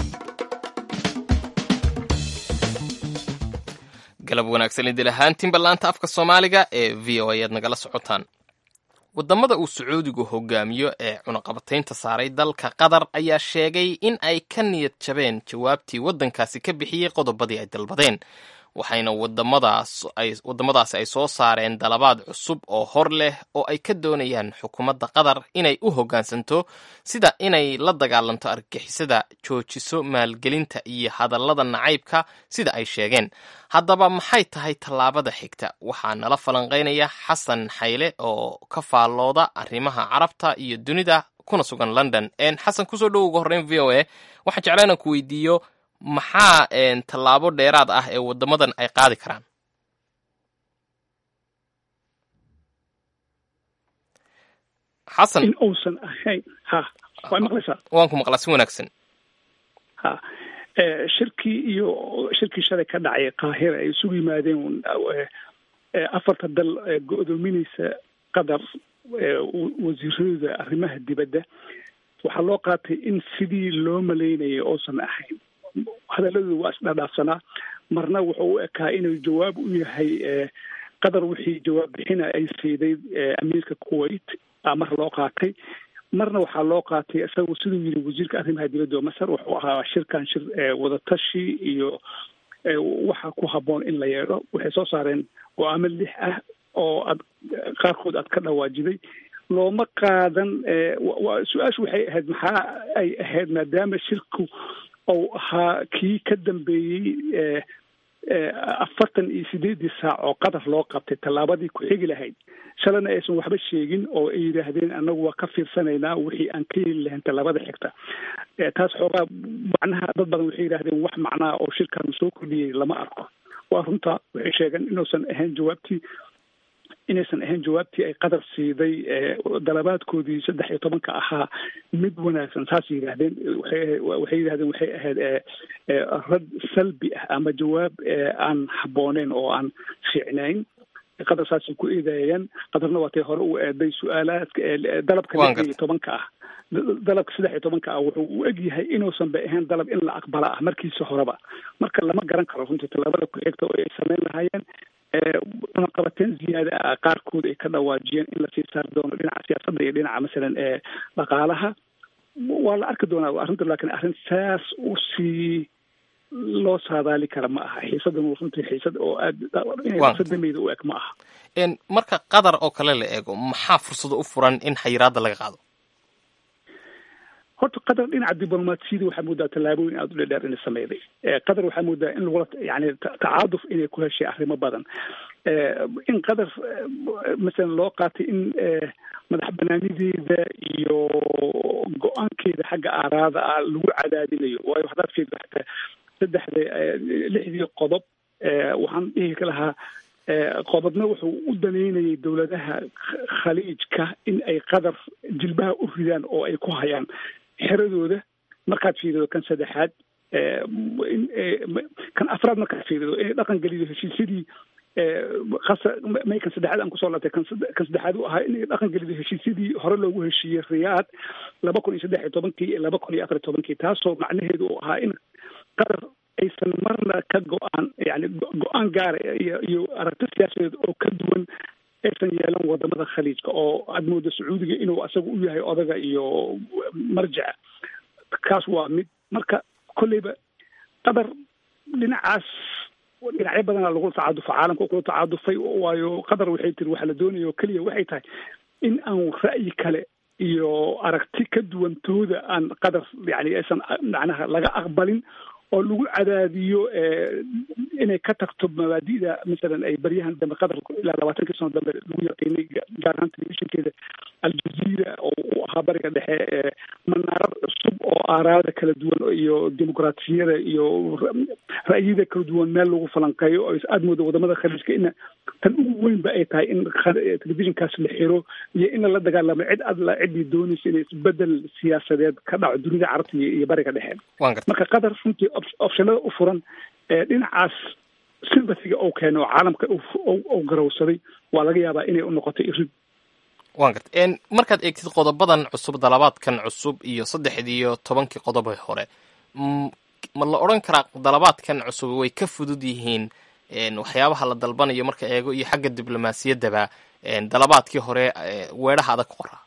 galab wanaagsan idil ahaantiinba laanta afka soomaaliga ee v o a aad nagala socotaan waddamada uu sacuudigu hogaamiyo ee cunaqabataynta saaray dalka qatar ayaa sheegay in ay ka niyad jabeen jawaabtii waddankaasi ka bixiyey qodobadii ay dalbadeen waxayna waddamadaasi ay soo saareen dalabaad cusub oo hor leh oo ay ka doonayaan xukuumadda qatar inay u hoggaansanto sida inay la dagaalanto argagixisada joojiso maalgelinta iyo hadallada nacaybka sida ay sheegeen haddaba maxay tahay tallaabada xigta waxaa nala falanqaynaya xasan xayle oo ka faallooda arrimaha carabta iyo dunida kuna sugan london xasan kusoo dhow uga horreyn v o a waxaan jeclaa inaan ku weydiiyo maxaa tallaabo dheeraad ah ee waddamadan ay qaadi karaan xasan in uusan ahayn ha waa maqlaysaa waan ku maqlaa si wanaagsan ha shirkii iyo shirkii shalay ka dhacay qaahira ay isugu yimaadeen afarta dal go-doominaysa qatar wasiiradooda arrimaha dibadda waxaa loo qaatay in sidii loo malaynayay uusan ahayn hadalladooda waa isdhaadhaafsanaa marna wuxuu u ekaa inuu jawaab u yahay qatar wixii jawaab bixina ay siiday amiirka kuwait mar loo qaatay marna waxaa loo qaatay isagu siduu yidhi wasiirka arrimaha dibadda oo masar wuxuu ahaa shirkan shir wadatashi iyo waxa ku habboon in la yeedho waxay soo saareen go-aamo lix ah oo ad qaarkood aad ka dhawaajiday looma qaadan su-aashu waxay ahayd maxaa ay ahayd maadaama shirku ou ahaa kii ka dambeeyey afartan iyo sideedii saac oo qadar loo qabtay tallaabadii ku xigi lahayd shalana aysan waxba sheegin oo ay yidhaahdeen annagu waa ka fiirsanaynaa wixii aan ka heli lahayn tallaabada xigta taas xoogaa macnaha dad badan waxay yidhahdeen wax macnaha oo shirkan soo kordhiyey lama arko waa runta waxay sheegeen inuusan ahayn jawaabtii inaysan ahayn jawaabtii ay qadar siiday dalabaadkoodii saddex iyo tobanka ahaa mid wanaagsan saas yidhaahdeen waxay yidhahdeen waxay ahayd rad salbi ah ama jawaab aan habbooneyn oo aan fiicnayn qadar saasay ku eedeeyeen qadarna waatay hore u eeday su-aalaadka dalabka lix iyo tobanka ah dalabka saddex iyo tobanka ah wuxuu u egyahay inuusan ba ahayn dalab in la aqbala ah markiisa horeba marka lama garan karo runtii tallaabada ku xigta oo ay sameyn lahaayeen cunaqabateen ziyaada ah qaarkood ay ka dhawaajiyeen in lasii saari doono dhinaca siyaasadda iyo dhinaca masalan ee dhaqaalaha waa la arki doonaa arrinta laakiin arrin saas usii loo saadaali kara ma aha xiisadan runtii xiisad oo aad insadameyda u eg ma aha marka qadar oo kale la eego maxaa fursada u furan in xayiraadda laga qaado horta qatar dhinaca diblomaasiyada waxaa moodaa tallaabooyin aada u dhedheer inay sameyday qatar waxaa moodaa in lagula yani tacaaduf inay ku heshay arrimo badan in qatar masalan loo qaatay in madax banaanideeda iyo go-aankeeda xagga aaraada ah lagu cadaadinayo waayo haddaad fiirdo xataa saddexda lixdii qodob waxaan dhihi lahaa qodobna wuxuu u daneynayay dowladaha khaliijka in ay qadar jilbaha u ridaan oo ay ku hayaan xeradooda markaad fiirido kan saddexaad kan afraad markaad fiirido inay dhaqan gelido heshiisyadii may kan saddexaad aan kusoo laabtay kan saddexaad u ahaa inay dhaqan gelido heshiisyadii hore loogu heshiiyey riyaad laba kun iyo saddex iyo tobankii iyo laba kun iyo afar iyo tobankii taasoo macnaheedu uu ahaa in qatar aysan marna ka go-aan yani go-aan gaara iyo iyo aragti siyaasadeed oo ka duwan aysan yeelan wadamada khaliijka oo aad mooda sacuudiga inuu asaga u yahay odaga iyo marjaca kaas waa mid marka kolleyba qatar dhinacaas dhinacyo badana lagu tacadufo caalamka kula tacadufay waayo qatar waxay tiri waxaa la doonaya oo keliya waxay tahay in aan ra'yi kale iyo aragti ka duwantooda aan qatar yani aysan macnaha laga aqbalin oo lagu cadaadiyo inay ka tagto mabaadi'da masalan ay baryahan dambe qatar ilaa labaatankii sano dambe lagu yaqiinay gaar ahaan telefishinkeeda aljaziira oo u ahaa bariga dhexe manaarad cusub oo aaraada kala duwan iyo dimuqraatiyada iyo ra'yida kala duwan meel lagu falanqeeyo oo aada mooda wadamada khaliijka ina tan ugu weynba ay tahay in telefishinkaas la xiro iyo in lala dagaalamo cid adla ciddii doonaysa inay isbedel siyaasadeed ka dhaco dunida carabta iyo bariga dhexe marka qatar runtii optionada u furan dhinacaas sympathiga ou keeno oo caalamka ou garowsaday waa laga yaabaa inay u noqoto irid wan garta markaad eegtid qodobadan cusub dalabaadkan cusub iyo saddexdiiyo tobankii qodobe hore ma la odhan karaa dalabaadkan cusub way ka fudud yihiin waxyaabaha la dalbanayo marka eego iyo xagga diblomaasiyaddaba dalabaadkii hore weedhaha adag qoraa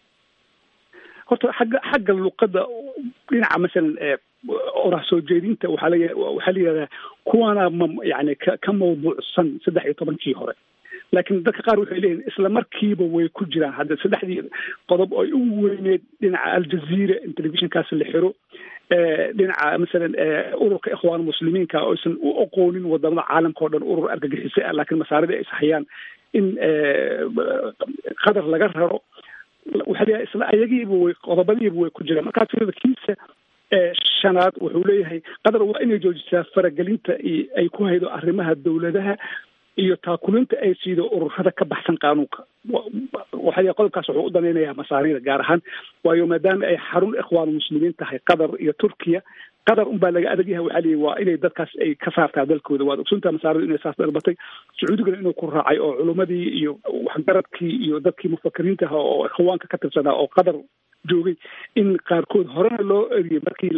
horta xagga xagga luqadda dhinaca masalan oraah soo jeedinta waxaa la waxaa la yidhahdaa kuwana ma yani ka ka mawduucsan saddex iyo tobankii hore laakiin dadka qaar waxay leeyihin isla markiiba way ku jiraan hadda saddexdii qodob ay ugu weyneed dhinaca aljaziira in telefishinkaas la xiro dhinaca masalan ururka ikhwaan muslimiinka oysan u aqoonin wadamada caalamka o dhan urur argagixisay ah laakiin masaarida ay ishayaan in qadar laga raro waxaa leeyahay isla ayagiiba way qodobadiiba way ku jiraan markaa tirada kiisa shanaad wuxuu leeyahay qatar waa inay joojisaa faragelinta ay ku haydo arrimaha dowladaha iyo taakulinta ay siido ururada ka baxsan qaanuunka waxaa qodobkaas wuxuu u danaynayaa masaarida gaar ahaan waayo maadaama ay xarun ikhwaan muslimiin tahay qatar iyo turkiya qatar unbaa laga adag yahay waxaa leeyahy waa inay dadkaas ay ka saartaa dalkooda waad ogsuntaa masaaridu inay saas dalbatay sacuudigana inuu ku raacay oo culumadii iyo waxgaradkii iyo dadkii mufakiriinta aha oo ikhwaanka ka tirsanaa oo qatar joogay in qaarkood horena loo eriyey markii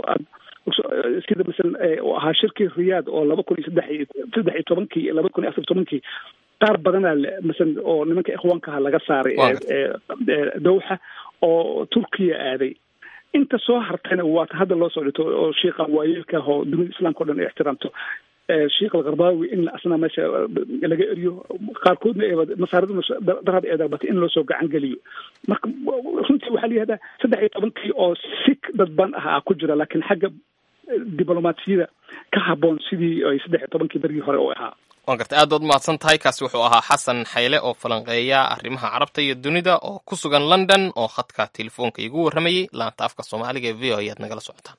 sida masalan uu ahaa shirkii riyaad oo laba kun iyo saddex iyo saddex iyo tobankii iyo laba kun iyo afar tobankii qaar badanaa masalan oo nimanka ikhwaankaha laga saaray dowxa oo turkiya aaday inta soo hartayna waata hadda loo soo dhito oo shiiqan waayeelka ah oo dunida islaamka o dhan ay ixtiraamto sheikh alkarbaawi in asna meesha laga eriyo qaarkoodna ee masaariduna darad ee dalbatay in loo soo gacan geliyo marka runtii waxaa la yihahdaa saddex iyo tobankii oo si dadban ah ku jira laakiin xagga diblomaasiyada ka haboon sidii ay saddex iyo tobankii dargii hore u ahaa waan garta aad baad umahadsan tahay kaasi wuxuu ahaa xasan xayle oo falanqeeya arrimaha carabta iyo dunida oo ku sugan london oo khadka telefoonka igu warramayey laanta afka soomaaliga ee v o ayaad nagala socotaan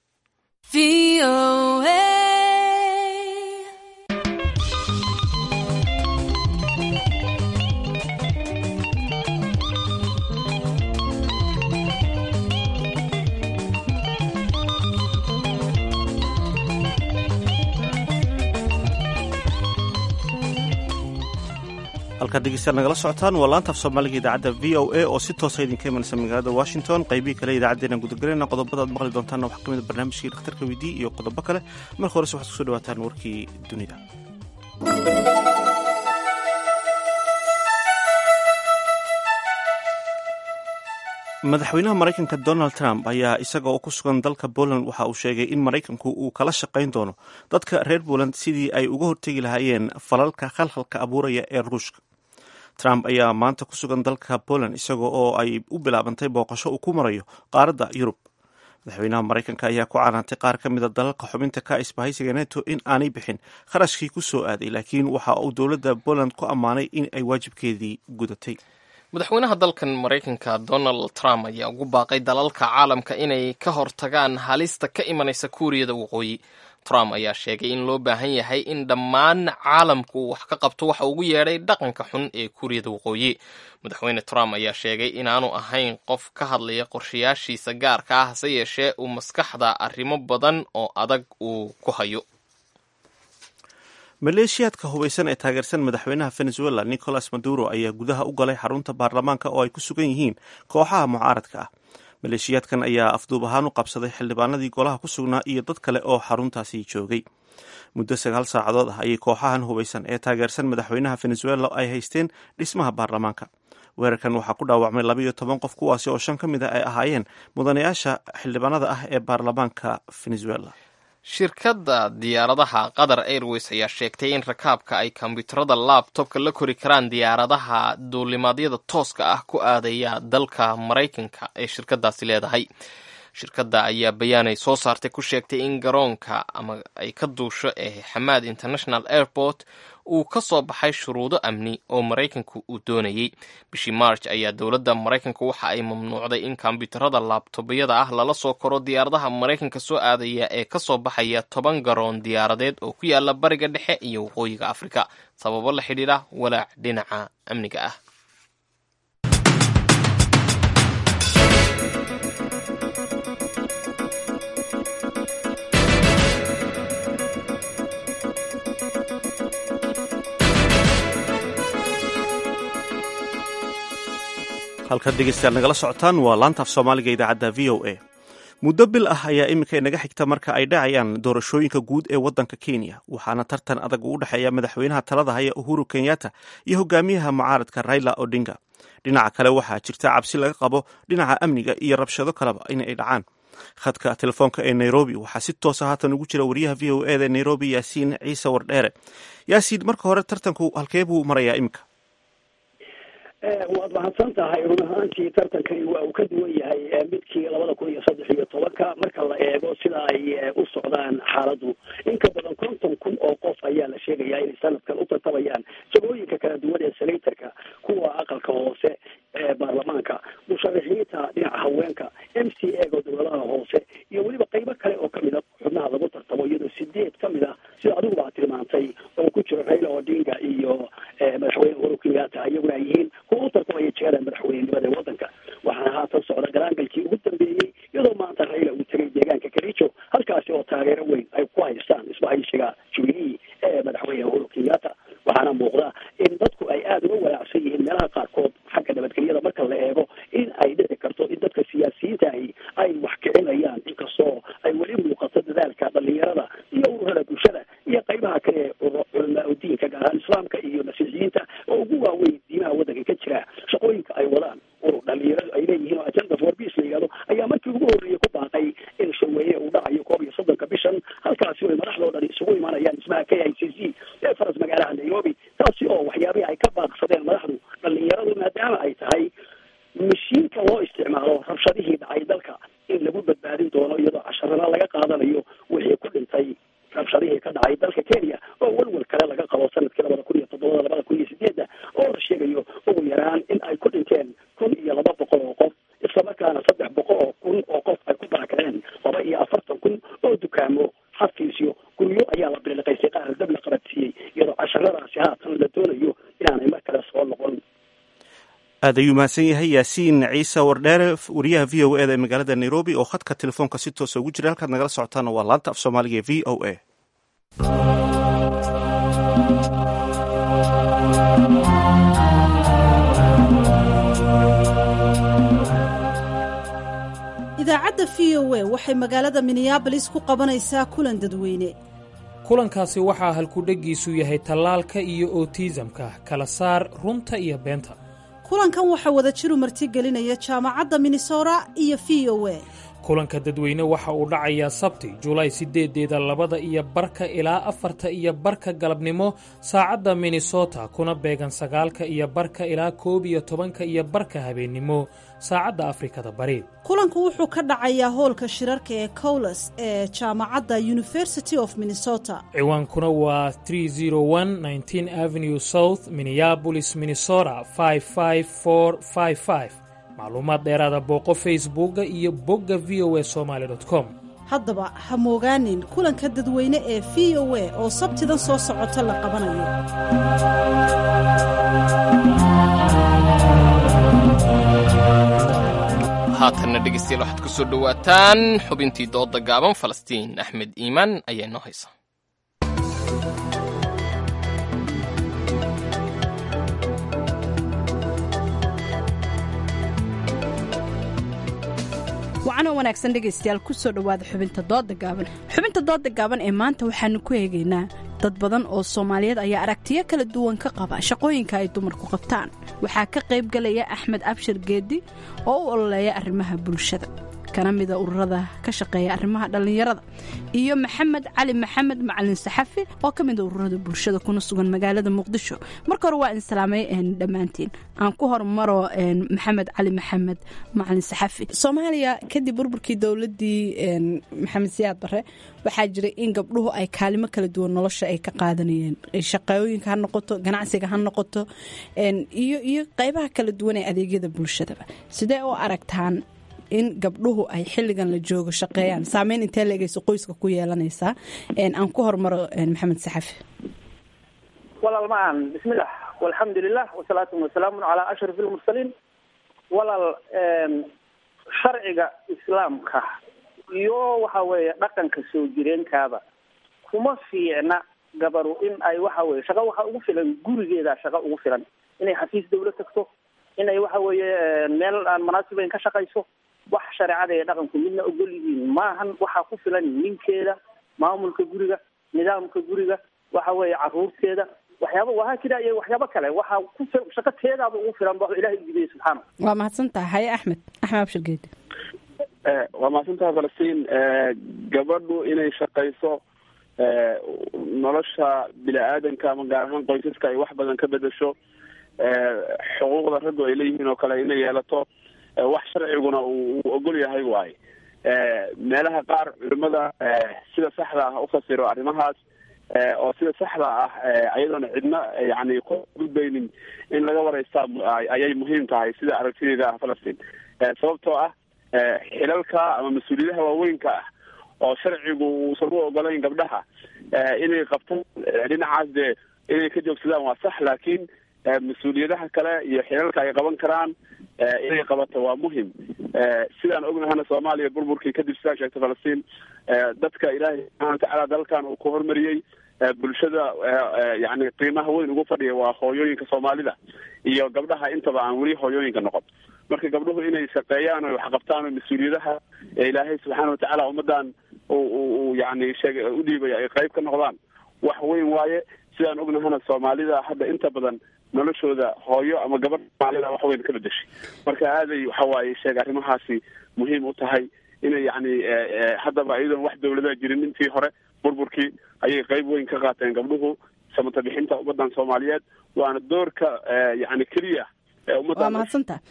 halkaad dhegeystayaal nagala socotaan waa laanta af soomaaliga idaacadda v o a oo si toosa idinka imanaysa magaalada washington qaybihii kale idaacaddeenaan gudagelayna qodobada aad maqli doontaanna waxaa ka mid a barnaamijkii dhakhtarka weydii iyo qodobo kale marka horese waxaad kusoo dhawaataan warkii dunida madaxweynaha maraykanka donald trump ayaa isaga oo ku sugan dalka poland waxa uu sheegay in maraykanku uu kala shaqayn doono dadka reer poland sidii ay uga hortegi lahaayeen falalka khalkhalka abuuraya ee ruushka trump ayaa maanta ku sugan dalka poland isaga oo ay u bilaabantay booqasho uu ku marayo qaaradda yurub madaxweynaha maraykanka ayaa ku canaantay qaar ka mida dalalka xubinta ka isbahaysiga neto in aanay bixin kharashkii ku soo aaday laakiin waxa uu dowladda poland ku ammaanay in ay waajibkeedii gudatay madaxweynaha dalkan maraykanka donald trump ayaa ugu baaqay dalalka caalamka inay ka hortagaan halista ka imanaysa kuuriyada waqooyi trump ayaa sheegay in loo baahan yahay in dhammaan caalamku wax ka qabto waxa ugu yeedhay dhaqanka xun ee kuuriyada waqooyi madaxweyne trump ayaa sheegay inaanu ahayn qof ka hadlaya qorshayaashiisa gaarka ah hase yeeshee uu maskaxda arrimo badan oo adag uu ku hayo maleeshiyaadka hubaysan ee taageersan madaxweynaha venezuela nicolas maduro ayaa gudaha u galay xarunta baarlamaanka oo ay ku sugan yihiin kooxaha mucaaradka ah maleeshiyaadkan ayaa afduub ahaan u qabsaday xildhibaanadii golaha ku sugnaa iyo dad kale oo xaruntaasi joogay muddo sagaal saacadood ah ayay kooxahan hubaysan ee taageersan madaxweynaha venezuela ay haysteen dhismaha baarlamaanka weerarkan waxaa ku dhaawacmay labaiyo toban qof kuwaasi oo shan ka mid a ay ahaayeen mudanayaasha xildhibaanada ah ee baarlamaanka venezuela shirkadda diyaaradaha qatar airways ayaa sheegtay in rakaabka ay kombyuutarada labtobka la kori karaan diyaaradaha duulimaadyada tooska ah ku aadaya dalka maraykanka ee shirkadaasi leedahay shirkadda ayaa bayaanay soo saartay ku sheegtay in garoonka ama ay ka duusho ee xamaad international airport uu ka soo baxay shuruudo amni oo maraykanku uu doonayey bishii march ayaa dowladda maraykanka waxa ay mamnuucday in kombyuutarada laabtobyada ah lala soo koro diyaaradaha maraykanka soo aadaya ee ka soo baxaya toban garoon diyaaradeed oo ku yaala bariga dhexe iyo waqooyiga afrika sababo la xidhiidha walaac dhinaca amniga ah halkaad dhegeystayaal nagala socotaan waa laanta af soomaaliga idaacadda v o a muddo bil ah ayaa iminka inaga xigta marka ay dhacayaan doorashooyinka guud ee waddanka kenya waxaana tartan adag u dhexeeya madaxweynaha talada haya uhuru kenyatta iyo hogaamiyaha mucaaradka raila odinga dhinaca kale waxaa jirta cabsi laga qabo dhinaca amniga iyo rabshado kaleba in ay dhacaan khadka telefoonka ee nairobi waxaa si toosa haatan ugu jira wariyaha v o eda nairobi yaasiin ciise wardheere yaasiin marka hore tartanku halkee buu marayaa iminka waad mahadsan tahay run ahaantii tartankani waa uu ka duwan yahay midkii labada kun iyo saddex iyo tobanka marka la eego sida ay u socdaan xaaladdu in ka badan konton kun oo qof ayaa la sheegayaa inay sanadkan u tartamayaan jagooyinka kala duwan ee senatorka kuwa aqalka hoose ee baarlamaanka musharaxiinta dhinaca haweenka m c a ga dowladaha hoose iyo weliba qaybo kale oo kamid a xubnaha lagu tartamo iyadoo sideed kamid a sida adiguba ad tilmaantay oo ku jiro raila odinga iyo madaxweyne uhuru kenyatta iyaguna ay yihiin kuwa u tartamaya jegada madaxweynenimada ee waddanka waxaana haatan socda galaangalkii ugu dambeeyey iyadoo maanta raila uu tegay deegaanka kericho halkaasi oo taageero weyn ay ku haystaan isbahaysiga jubilee ee madaxweyne uhuru kenyatta waxaana muuqda in dadku ay aada uga walaacsan yihiin meelaha qaarkood xagga nabadgelyada marka la eego in ay dhici karto in dadka siyaasiyiinta ahi ay wax kicinayaan inkastoo ay weli muuqato dadaalka dhalinyarada iyo ururada bulshada iyo qaybaha kale ee culamaa udiinka gaar ahaan islaamka iyo masiixiyiinta oo ugu waaweyn diimaha waddanka ka jira shaqooyinka ay wadaan urur dhalinyaradu ay leeyihiin oo agenda for iyo afartan kun oo dukaamo xafiisyo guryo ayaa la biliqaystay qaar dab la qabatiyey iyadoo casharadaasi haatan la doonayo inaanay mar kale soo noqon aad ayuu mahadsan yahay yaasiin ciise wardheere wariyaha v o eda ee magaalada nairobi oo khadka telefoonka si toosa ugu jira halkaad nagala socotaana waa laanta af soomaaliga ee v o a idaacadda v o a waxay magaalada minneabolis ku qabanaysaa kulan dadweyne kulankaasi waxaa halkudheggiisu yahay tallaalka iyo otiisamka kala saar runta iyo beenta kulankan waxaa wada jiru martigelinaya jaamacadda minnesota iyo v o a kulanka dadweyne waxa uu dhacayaa sabti julaay sideedeeda labada iyo barka ilaa afarta iyo barka galabnimo saacadda minnesota kuna beegan sagaalka iyo barka ilaa koob iyo tobanka iyo barka habeennimo saacadda afrikada bari kulanku wuxuu ka dhacayaa hoolka shirarka ee cowles ee jaamacadda university of minnesota ciwaankuna waa avenue south minneabolis minnesota macluumaad dheeraada booqo facebooka iyo bogga v o a somaali com haddaba ha moogaanin kulanka dadweyne ee v o a oo sabtidan soo socota la qabanayo haatanna dhegeystayaal waxaad ku soo dhowaataan xubintii dooda gaaban falastiin axmed iimaan ayaa inoo haysa wacanoo wanaagsan dhegaystayaal kusoo dhowaada xubinta dooda gaaban xubinta dooda gaaban ee maanta waxaanu ku eegaynaa dad badan oo soomaaliyeed ayaa aragtiyo kala duwan ka qaba shaqooyinka ay dumarku qabtaan waxaa ka qayb galaya axmed abshir geedi oo u ololeeya arrimaha bulshada kana mida ururada ka shaqeeya arrimaha dhallinyarada iyo maxamed cali maxamed macalin saxafi oo ka mida ururada bulshada kuna sugan magaalada muqdisho marka hore waa insalaamay dhammaantiin aan ku hormaro maxamed cali maxamed macalin saxafi soomaaliya kadib burburkii dowladii maxamed siyaad bare waxaa jiray in gabdhuhu ay kaalimo kala duwan nolosha ay ka qaadanayeen shaqooyinka ha noqoto ganacsiga ha noqoto iyo iyo qeybaha kala duwan ee adeegyada bulshadaba sidee u aragtaan in gabdhuhu ay xilligan la joogo shaqeeyaan saameyn intee leegayso qoyska ku yeelanaysaa aan ku hormaro maxamed saxafi walaal macaan bismillah walxamdulilah wasalaatu wasalaamu calaa ashraf ilmursaliin walaal sharciga islaamka iyo waxa weeye dhaqanka soo jireenkaaba kuma fiicna gabaru in ay waxa weye shaqo waxa ugu filan gurigeeda shaqo ugu filan inay xafiis dawla tagto inay waxa weeye meel aan munaasibayn ka shaqayso wax shareecada ee dhaqanku midna ogol yihiin maahan waxaa ku filan ninkeeda maamulka guriga nidaamka guriga waxa weeye caruurteeda waxyaaba wahaa jira iyo waxyaabo kale waxaa ku shaqo teedaaba ugu filan ba ilahay ujideeye subxaana waa mahadsantaha haye axmed axmed abshir geedi waa mahadsantaha falastiin gabadhu inay shaqayso nolosha bini aadanka ama gaar ahaan qoysaska ay wax badan ka bedesho xuquuqda raggu ay leeyihiin oo kale inay yeelato wax sharciguna uu ogol yahay waaye meelaha qaar culimada sida saxda ah ufasiro arrimahaas oo sida saxda ah ayadoona cidna yani ku gudbaynin in laga waraystaa ayay muhiim tahay sida aragtideeda ah falastiin sababtoo ah xilalka ama mas-uuliyadaha waaweynka ah oo sharcigu uusan u ogolayn gabdhaha inay qabtaan dhinacaas dee inay ka joogsadaan waa sax laakiin mas-uuliyadaha kale iyo xilalka ay qaban karaan inay qabato waa muhim sidaan ognahana soomaaliya burburkii kadib sidaa sheegtay falastiin dadka ilaahay subxana watacaala dalkan uu ku hormariyey bulshada yani qiimaha weyn ugu fadhiya waa hooyooyinka soomaalida iyo gabdhaha intaba aan weli hooyooyinka noqon marka gabdhuhu inay shaqeeyaan o waxqabtaan oo mas-uuliyadaha ee ilaahay subxaana watacaala ummadan u yani sheeg u dhiibay ay qayb ka noqdaan wax weyn waaye sidaan ognahana soomaalida hadda inta badan noloshooda hooyo ama gabadh soomaalida wax weyn ka bedeshay marka aaday waxa waaye sheeg arrimahaasi muhiim u tahay inay yani haddaba iyadoon wax dawlada jirin intii hore burburkii ayay qayb weyn ka qaateen gabdhuhu samata bixinta ummadan soomaaliyeed waana doorka yani keliya waa mahadsantaha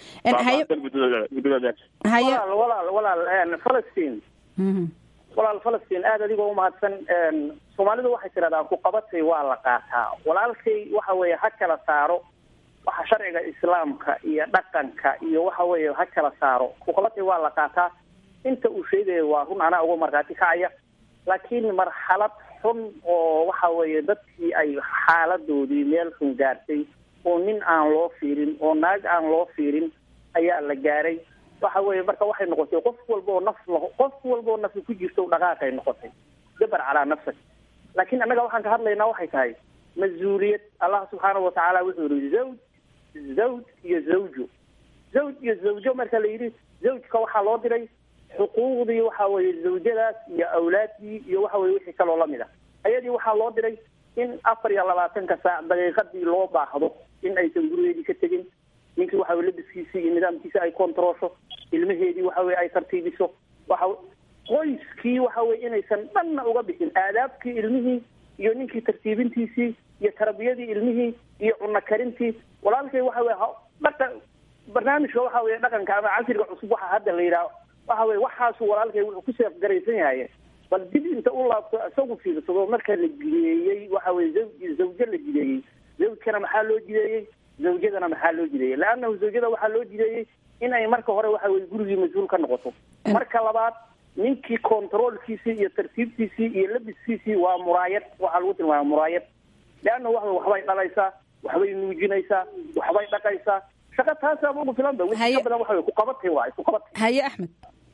walaal walaal walaal falastiin walaal falastiin aada adigoo umahadsan soomaalidu waxay tirahdaan ku qabatay waa la qaataa walaalkay waxa weeye ha kala saaro waxa sharciga islaamka iyo dhaqanka iyo waxa weeye ha kala saaro ku qabatay waa la qaataa inta uu sheegayo waa run anaa uga markhaati kacaya laakiin marxalad xun oo waxa weeye dadkii ay xaaladoodii meel xun gaartay oo nin aan loo fiirin oo naag aan loo fiirin ayaa la gaaray waxa weeye marka waxay noqotay qof walba oo naf qof walba oo nafsi ku jirto dhaqaaqay noqotay dabar calaa nafsak laakiin annaga waxaan ka hadlaynaa waxay tahay mas-uuliyad allah subxaanahu watacaala wuxuu yihi zawj zawj iyo zawjo zawj iyo zawjo marka la yidhi zawjka waxaa loo diray xuquuqdii waxa weeye zawjadaas iyo awlaaddii iyo waxa weye wixii kaloo lamid ah ayadii waxaa loo diray in afar iyo labaatanka saac daqiiqadii loo baahdo in aysan gurigeedii ka tegin ninkii waxa weye labiskiisii iyo nidaamkiisi ay kontaroosho ilmaheedii waxa weye ay tartiibiso waxa qoyskii waxa weye inaysan dhanna uga bixin aadaabkii ilmihii iyo ninkii tartiibintiisii iyo tarbiyadii ilmihii iyo cunno karintii walaalkay waxa weye dhaqa barnaamijka waxa weye dhaqanka ama casriga cusub waxa hadda la yidhaha waxa weye waxaasu walaalkay wuxuu ku seefgaraysan yahay bal dib inta u laabto isagu fiirsado marka la jideeyey waxa weye zawj zawjo la jideeyey zawjkana maxaa loo jideeyey zawjadana maxaa loo jideeyey leannahu zawjada waxaa loo jideeyey in ay marka hore waxa weye gurigii mas-uul ka noqoto marka labaad ninkii controolkiisii iyo tartiibtiisii iyo labiskiisii waa muraayad waxaa lagu tilmaama muraayad leanna wa waxbay dhalaysaa waxbay nuujinaysaa waxbay dhaqaysaa shaqa taasaaba ugu filan ba wixii ka badan waxa wey kuqabatay waay kuqabatay haye axmed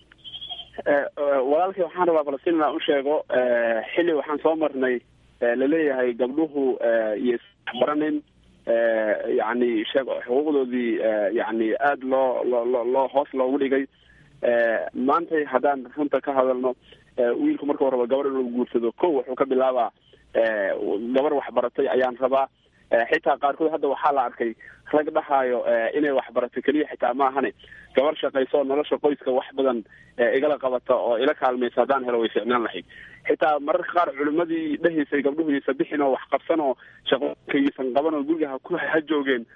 walaalkay waxaan rabaa falastiin inaan u sheego xilli waxaan soo marnay laleeyahay gabdhuhu iyo isbaranin yani sheeg xuquuqdoodii yani aada loo loo loo hoos loogu dhigay maantay haddaan runta ka hadalno wiilku marka horeba gabar inuu guursado ko wuxuu ka bilaabaa gabar waxbaratay ayaan rabaa xitaa qaarkood hadda waxaa la arkay rag dhahaayo inay waxbarato keliya xitaa ma ahane gabar shaqayso oo nolosha qoyska wax badan igala qabata oo ila kaalmaysa haddaan helo way ficnaan lahayd xitaa mararka qaar culimadii dhahaysay gabdhuhu yaysa bixin oo wax qabsan oo shaqooyinka yaysan qaban oo guriga ha ku ha joogeen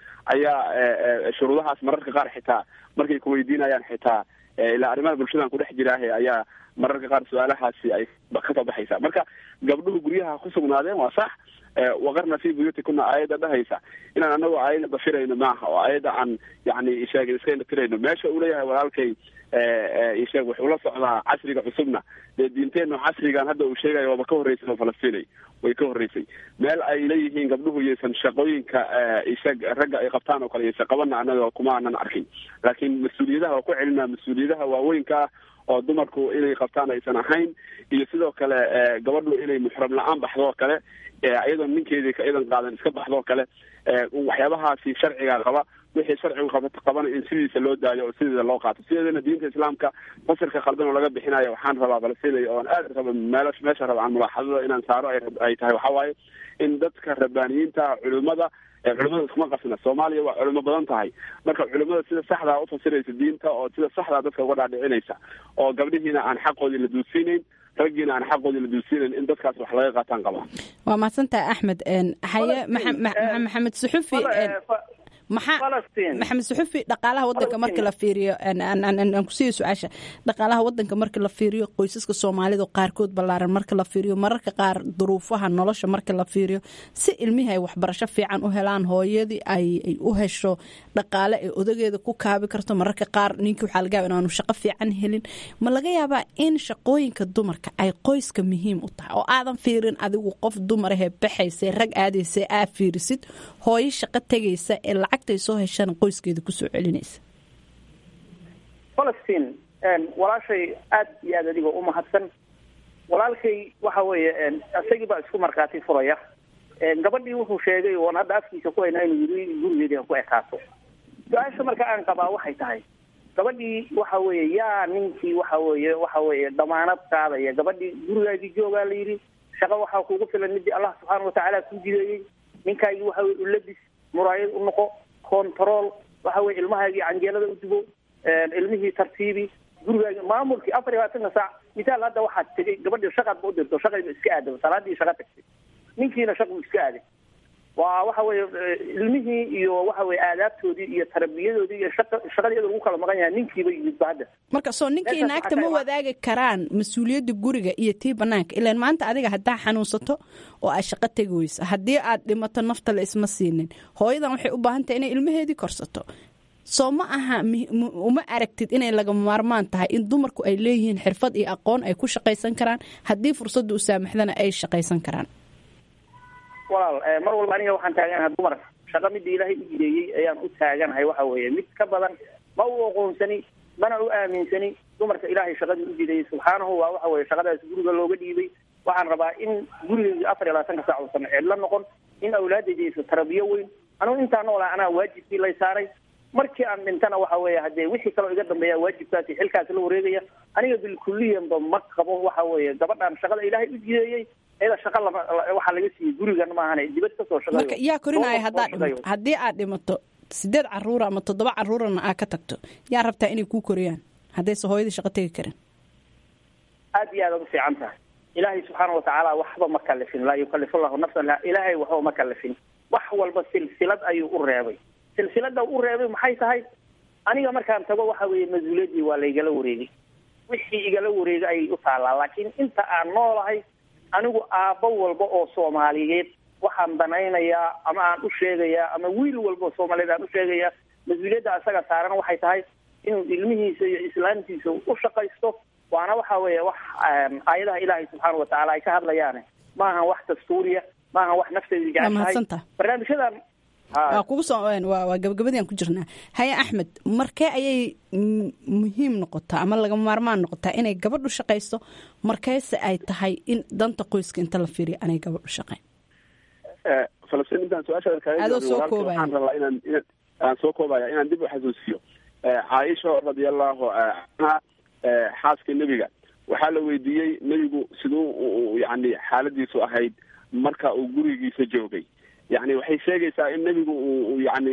ayaa shuruudahaas mararka qaar xitaa markay kuweydiinayaan xitaa ilaa arrimaha bulshadan kudhex jiraahe ayaa mararka qaar su-aalahaasi ay kasoo baxaysa marka gabdhuhu guryaha ku sugnaadeen waa sax waqarna fi buyuutikuna aayadda dhahaysa inaan anagu aayadda dafirayno maaha oo aayadda aan yani sheeg iska indhatirayno meesha uu leeyahay walaalkay isheeg wuxuu la socdaa casriga cusubna dee diinteenu casrigan hadda uu sheegayo waaba ka horreysay oo falastiinay way ka horreysay meel ay leeyihiin gabdhuhu yaysan shaqooyinka isheeg ragga ay qabtaan oo kale yaysan qabana anaga kuma aanan arkin laakiin mas-uuliyadaha waa ku celinaa mas-uuliyadaha waaweynka ah oo dumarku inay qabtaan aysan ahayn iyo sidoo kale gabadhu inay muxram la-aan baxdo oo kale iyadoo ninkeedii ka idan qaadan iska baxdoo kale waxyaabahaasi sharciga qaba wixii sharcigu qaba qabana in sidiisa loo daayo oo sideeda loo qaato sideedana diinta islaamka fasirka khaldan oo laga bixinayo waxaan rabaa balsinaya oon aad raba meel meesha raba aan mulaaxadada inaan saaro ay tahay waxa waaye in dadka rabbaaniyiinta culimada culimada iskuma qasna soomaaliya waa culimo badan tahay marka culimada sida saxdaa ufasiraysa diinta oo sida saxdaa dadka uga dhaadhicinaysa oo gabdhihiina aan xaqoodii la duusiinayn raggiina aan xaqoodii la duusiinayn in dadkaas wax laga qaataan qabaa waa mahadsantahay axmed haye maxamed suxufi maxaa maxamed suxufi dhaqaalaha wadanka marka la fiiriyo aan kusiiya su-aasha dhaqaalaha wadanka marka la fiiriyo qoysaska soomaalida qaarkood ballaaran marka la fiiriyo mararka qaar duruufaha nolosha marka la fiiriyo si ilmihii ay waxbarasho fiican u helaan hooyadii ay u hesho dhaqaale ay odageeda ku kaabi karto mararka qaar ninkii waxaa laga yaaba inaanu shaqo fiican helin ma laga yaabaa in shaqooyinka dumarka ay qoyska muhiim u tahay oo aadan fiirin adigu qof dumarahee baxaysa rag aadaysa aa fiirisid hooyo shaqo tegaysa ee lacagtay soo heshana qoyskeeda kusoo celinaysa falastiin walaashay aad iyo aad adigoo u mahadsan walaalkay waxa weeye isagii baa isku markhaati furaya gabadhii wuxuu sheegay oon hadda afkiisa ku haynaa inuu yiri gurigeedii ha ku ekaato su-aasha marka aan qabaa waxay tahay gabadhii waxa weeye yaa ninkii waxa weeye waxa weeye damaanad qaadaya gabadhii gurigaagii joogaa la yidhi shaqo waxaa kugu filan midii allah subxaana watacaala ku jideeyey ninkaagii waxa weye ulabis muraayad u noqo control waxa weye ilmahaagii canjeelada u dubo ilmihii tartiibi gurigaagi maamulkii afar iyo labaatanka saac misaal hadda waxaad tegay gabadhii shaqaad ba u dirto shaqayba iska aadaba salaadii shaqa tagtay ninkiina shaqu iska aaday waa waxa weye ilmihii iyo waxa weye aadaabtoodii iyo tarbiyadoodii iyo shaqa shaqadii iyadoo lagu kala maqan yahay ninkiiba yimid ba hadda marka soo ninkii naagta ma wadaagi karaan mas-uuliyadda guriga iyo tii banaanka ilaan maanta adiga haddaa xanuunsato oo aad shaqo tegi weyso haddii aad dhimato nafta la isma siinin hooyadan waxay u baahan tahay inay ilmaheedii korsato soo ma aha uma aragtid inay lagama maarmaan tahay in dumarku ay leeyihiin xirfad iyo aqoon ay ku shaqaysan karaan haddii fursadda u saamaxdana ay shaqaysan karaan walaal mar walba aniga waxaan taaganahay dumar shaqo midda ilaahay u jideeyey ayaan u taaganahay waxa weeye mid ka badan ma u aqoonsani mana u aaminsani dumarka ilaahay shaqadii u jideeyey subxaanahu waa waxa weye shaqadaas guriga looga dhiibay waxaan rabaa in gurigeyga afar iyo labaatanka saac uusan ceedla noqon in awlaadayda aysa tarabiyo weyn anugu intaa noolaa anaa waajibkii lay saaray markii aan dhintana waxa weeye haddee wixii kaloo iga dambeeya waajibkaasi xilkaasi la wareegaya aniga bilkuliyanba ma qabo waxa weeye gabadhan shaqada ilaahay u jideeyey iyada shaqa lama waxaa laga siiyey gurigan maahan dibad kasoo shaqeeyo marka yaa korinaya haddaad dhimato haddii aad dhimato sideed caruura ama toddoba caruurana aad ka tagto yaa rabtaa inay kuu koriyaan haddayse hooyadii shaqo tegi karin aad iyo aad ad u fiican tahay ilaahay subxaana watacaala waxba ma kalifin laa yukalifu llahu nafsan la ilaahay waxba ma kalifin wax walba silsilad ayuu u reebay silsilada u reebay maxay tahay aniga markaan tago waxa weeye mas-uuliyaddii waa laygala wareegay wixii igala wareegay ayay u taallaa laakiin inta aan noolahay anigu aabbo walba oo soomaaliyeed waxaan danaynayaa ama aan u sheegayaa ama wiil walba oo soomaaliyeed aan u sheegayaa mas-uuliyadda asaga saaran waxay tahay inuu ilmihiisa iyo islaamtiisa u shaqaysto waana waxa weeye wax aayadaha ilaahay subxaana watacaala ay ka hadlayaane maahan wax dastuuriya maahan wax nafteeda jeceshahay barnaamijyadan waa kugu soo waa waa gabagabadii aan ku jirnaa haye axmed markee ayay muhiim noqotaa ama lagama maarmaan noqotaa inay gabadhu shaqayso markeese ay tahay in danta qoyska inta la fiiriyo anay gabadhu shaqayn falastiin intaan su-aashaada kaaga adoo soo koobaya waxaan rabaa inaan inaan aan soo koobaya inaan dib u xasuusiyo caaisha radiallahu canha xaaska nebiga waxaa la weydiiyey nebigu siduu yani xaaladiisu ahayd marka uu gurigiisa joogay yani waxay sheegaysaa in nebigu uu yani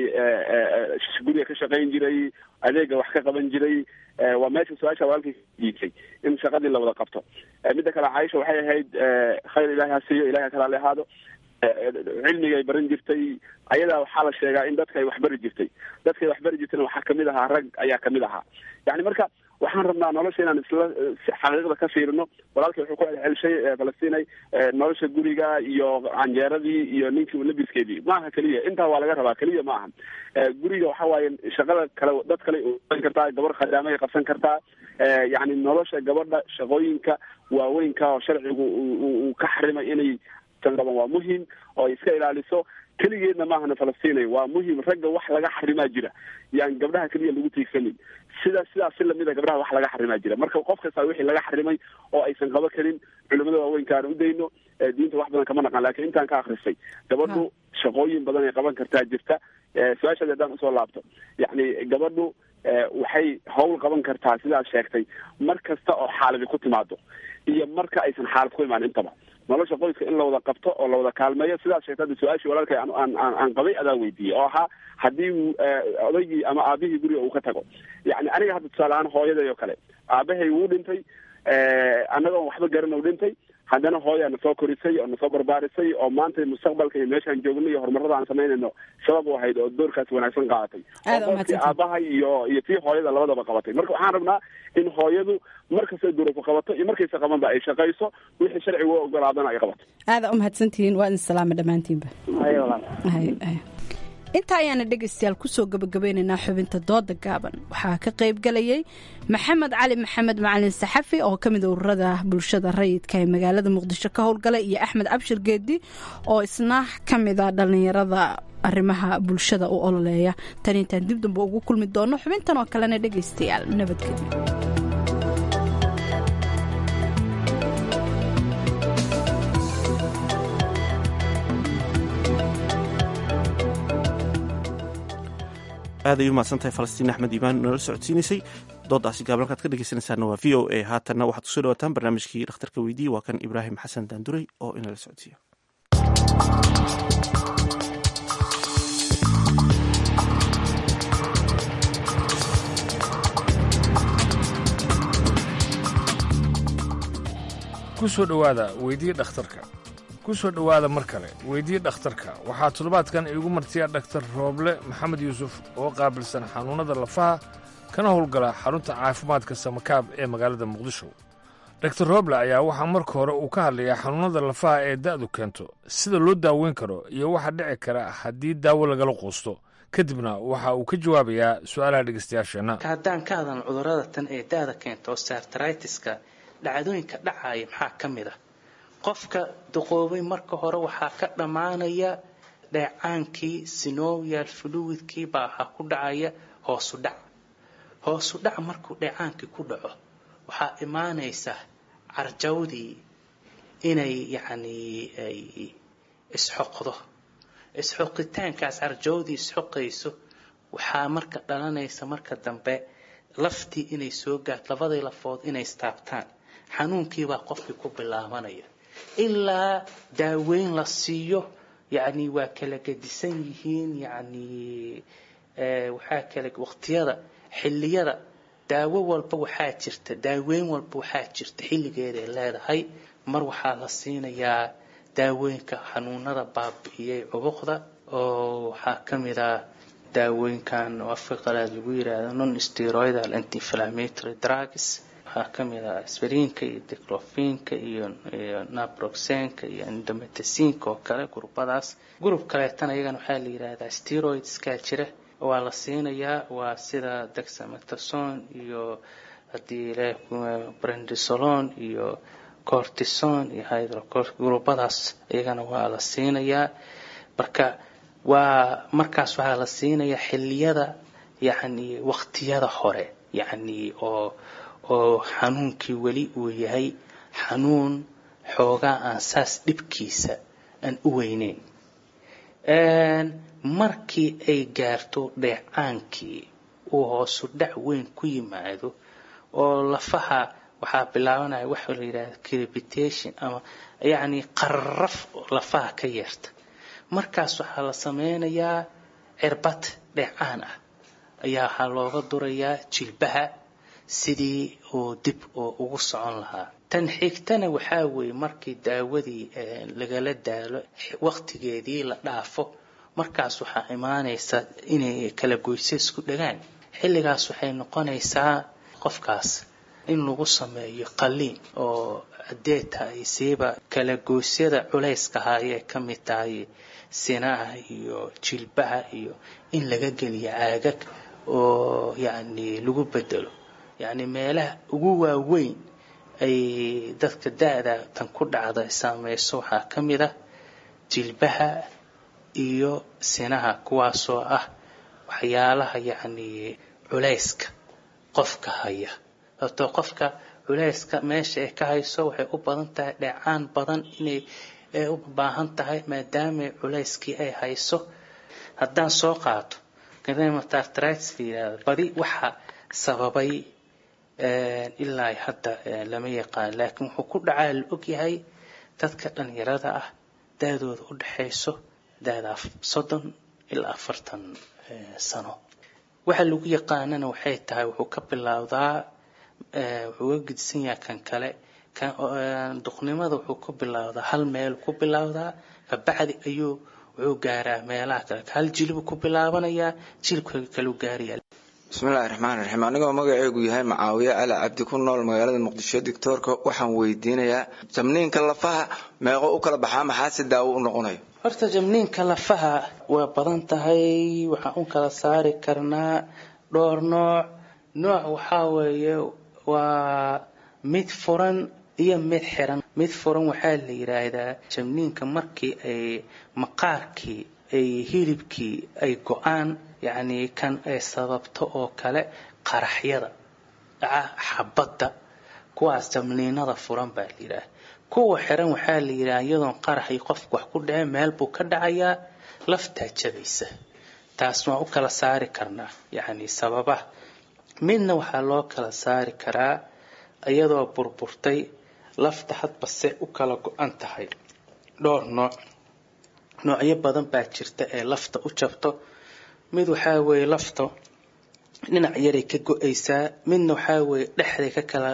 guriga ka shaqayn jiray adeega wax ka qaban jiray waa meesha su-aasha walaalkii diisay in shaqadii la wada qabto midda kale caaisha waxay ahayd khayr ilahi ha siiyo ilahi ha kalaale ahaado cilmiga ay baran jirtay ayadaa waxaa la sheegaa in dadka ay waxbari jirtay dadka ay waxbari jirtayna waxaa kamid ahaa rag ayaa kamid ahaa yani marka waxaan rabnaa nolosha inaan isla xaqiiqda ka fiirino walaalkii wuxuu ku celcelshay falastinay nolosha guriga iyo canjeeradii iyo ninkii labiskeedii maaha keliya intaa waa laga rabaa keliya ma aha guriga waxa waaye shaqada kale dad kale qaban kartaa gabar khadaamay qabsan kartaa yani nolosha gabadha shaqooyinka waaweynka oo sharcigu uu ka xarimay inay qaban waa muhim oo ay iska ilaaliso keligeedna maahana falastinay waa muhim ragga wax laga xarimaa jira yaan gabdhaha keliya lagu tiigsanin sida sidaas si lamida gabdhaha wax laga xarimaa jira marka qof kasta wixii laga xarimay oo aysan qabo karin culimada waaweynka aan u dayno diinta wax badan kama naqan lakin intaan ka akristay gabadhu shaqooyin badan ay qaban kartaa jirta su-aashaadi haddaan usoo laabto yacni gabadhu waxay hawl qaban kartaa sidaad sheegtay mar kasta oo xaaladi ku timaado iyo marka aysan xaalad ku imaan intaba nolosha qoyska in la wada qabto oo la wada kaalmeeyo sidaas sheegta hadda su-aashii walaalkay aan aan aan qabay adaa weydiiyey oo ahaa haddii odaygii ama aabihii guriga uu ka tago yani aniga hadda tusaale ahaan hooyaday oo kale aabahay wuu dhintay annagoon waxba garan u dhintay haddana hooyaa na soo korisay oo nasoo barbaarisay oo maanta mustaqbalka iyo meeshaan joogno iyo horumarada aan samaynayno sabab u ahayd oo doorkaas wanaagsan qaadatay ookii aabaha iyo iyo tii hooyada labadaba qabatay marka waxaan rabnaa in hooyadu markastay duruufu qabato iyo markaysa qabanba ay shaqayso wixii sharcigu u ogolaadana ay qabato aada umahadsantihiin waa idin salaama dhammaantiinba intaa ayaana dhegaystayaal kusoo gabagabeynaynaa xubinta dooda gaaban waxaa ka qayb galayay maxamed cali maxamed macalin saxafi oo ka mid ururada bulshada rayidka ee magaalada muqdisho ka howlgala iyo axmed cabshir geedi oo isna ka mida dhallinyarada arrimaha bulshada u ololeeya tan intaan dib damba ugu kulmi doono xubintan oo kalena dhegaystayaal nabadgelyo aad ay u mahadsantahay falastiin axmed iimaan noola socodsiinaysay doodaasi gaaban halkaad ka dhegeysanaysaana waa v o a haatanna waxaad kusoo dhawataan barnaamijkii dhakhtarka weydiiye waa kan ibraahim xasan daanduray oo inala socodsiiya ku soo dhowaada weydii dhakhtarka ku soo dhowaada mar kale weydii dhakhtarka waxaa toddobaadkan iigu martiya dhaktar rooble maxamed yuusuf oo qaabilsan xanuunnada lafaha kana howlgala xarunta caafimaadka samakaab ee magaalada muqdisho dhaktar rooble ayaa waxaa marka hore uu ka hadlayaa xanuunnada lafaha ee da'du keento sida loo daaweyn karo iyo waxa dhici kara haddii daawo lagala quusto kadibna waxa uu ka jawaabayaa su-aalaha dhegeystayaasheenna haddaan ka hadalno cudurada tan ee daada keenta osteartritis-ka dhacdooyinka dhacaya maxaa ka mid ah qofka duqoobay marka hore waxaa ka dhammaanaya dheecaankii sinovial fluidkii baa waxaa ku dhacaya hoosu dhac hoosu dhac markuu dheecaankii ku dhaco waxaa imaanaysa carjawdii inay yacni ay isxoqdo isxoqitaankaas carjawdii isxoqayso waxaa marka dhalanaysa marka dambe laftii inay soo gaarto labadii lafood inay istaabtaan xanuunkiibaa qofkii ku bilaabanaya ilaa daaweyn la siiyo yacni waa kala gedisan yihiin yacni waxaa kala waqtiyada xilliyada daawo walba waxaa jirta daaweyn walba waxaa jirta xilligeeday leedahay mar waxaa la siinayaa daawooyinka xanuunada baabi'iyey cubuqda oo waxaa ka mid ah daawooyinkan oo afka qalaad lagu yiraahdo non steroidal anti-inflammatory drugs waxaa ka mid ah aspiriinka iyo diclofinka iyo iyo naproxenka iyo indomethacynka oo kale gurubadaas gurub kaleetana iyagana waxaa la yidhaahdaa steroidskaa jira waa la siinayaa waa sida dexamethasone iyo haddii le brandisolon iyo cortison iyo hydrocor gurubadaas iyagana waa la siinayaa marka waa markaas waxaa la siinayaa xilliyada yacni waqtiyada hore yacni oo oo xanuunkii weli uu yahay xanuun xoogaa aan saas dhibkiisa aan u weyneyn markii ay gaarto dheecaankii uu hoosu dhac weyn ku yimaado oo lafaha waxaa bilaabanaya waxa la yidhahda crepitation ama yacni qararaf lafaha ka yeerta markaas waxaa la sameynayaa cirbad dheecaan ah ayaa waxaa looga durayaa jilbaha sidii uu dib oo ugu socon lahaa tan xigtana waxaa weeye markii daawadii lagala daalo waqtigeedii la dhaafo markaas waxaa imaanaysa inay kala goysa isku dhagaan xilligaas waxay noqonaysaa qofkaas in lagu sameeyo qaliin oo haddee tahay siiba kala goosyada culayska haayee ka mid tahay sinaha iyo jilbaha iyo in laga geliyo caagag oo yacni lagu bedelo yacni meelaha ugu waaweyn ay dadka da-da tan ku dhacda saameyso waxaa ka mid ah jilbaha iyo sinaha kuwaasoo ah waxyaalaha yacni culayska qofka haya sababtoo qofka culayska meesha ay ka hayso waxay u badan tahay dheecaan badan inay u baahan tahay maadaama culayskii ay hayso haddaan soo qaato gadamartartritis la yidhahdo badi waxa sababay ilaa hadda lama yaqaan laakiin wuxuu ku dhacaa la ogyahay dadka dhalinyarada ah daadooda u dhexayso daada soddon ilaa afartan sano waxa lagu yaqaanana waxay tahay wuxuu ka bilowdaa wuxuu ga gedisan yahay kan kale duqnimada wuxuu ku bilowdaa hal meel ku bilowdaa kabacdi ayuu wuxuu gaaraa meelaha kale hal jilibuu ku bilaabanayaa jilibka kaleu gaaraya bismillahi raxmaan raxiim anigoo magaceegu yahay macaawiye cali cabdi ku nool magaalada muqdisho doctoorka waxaan weydiinayaa jamniinka lafaha meeqo u kala baxaa maxaa si daawo u noqonayo horta jamniinka lafaha waa badan tahay waxaan u kala saari karnaa dhowr nooc nooc waxaa weeye waa mid furan iyo mid xiran mid furan waxaa la yidhaahdaa jamniinka markii ay maqaarkii ay hilibkii ay go-aan yacni kan ay sababto oo kale qaraxyada dhaca xabadda kuwaas jamniinada furan baa la yidhaah kuwa xiran waxaa la yidhaha iyadoon qaraxii qofku wax ku dhaceen meel buu ka dhacayaa laftaa jabaysa taas waan u kala saari karnaa yacni sababaha midna waxaa loo kala saari karaa iyadoo burburtay lafta hadbase u kala go-an tahay dhowr nooc noocyo badan baa jirta ee lafta u jabto mid waxaa weeye lafta dhinac yaray ka go-aysaa midna waxaa weeye dhexday ka kala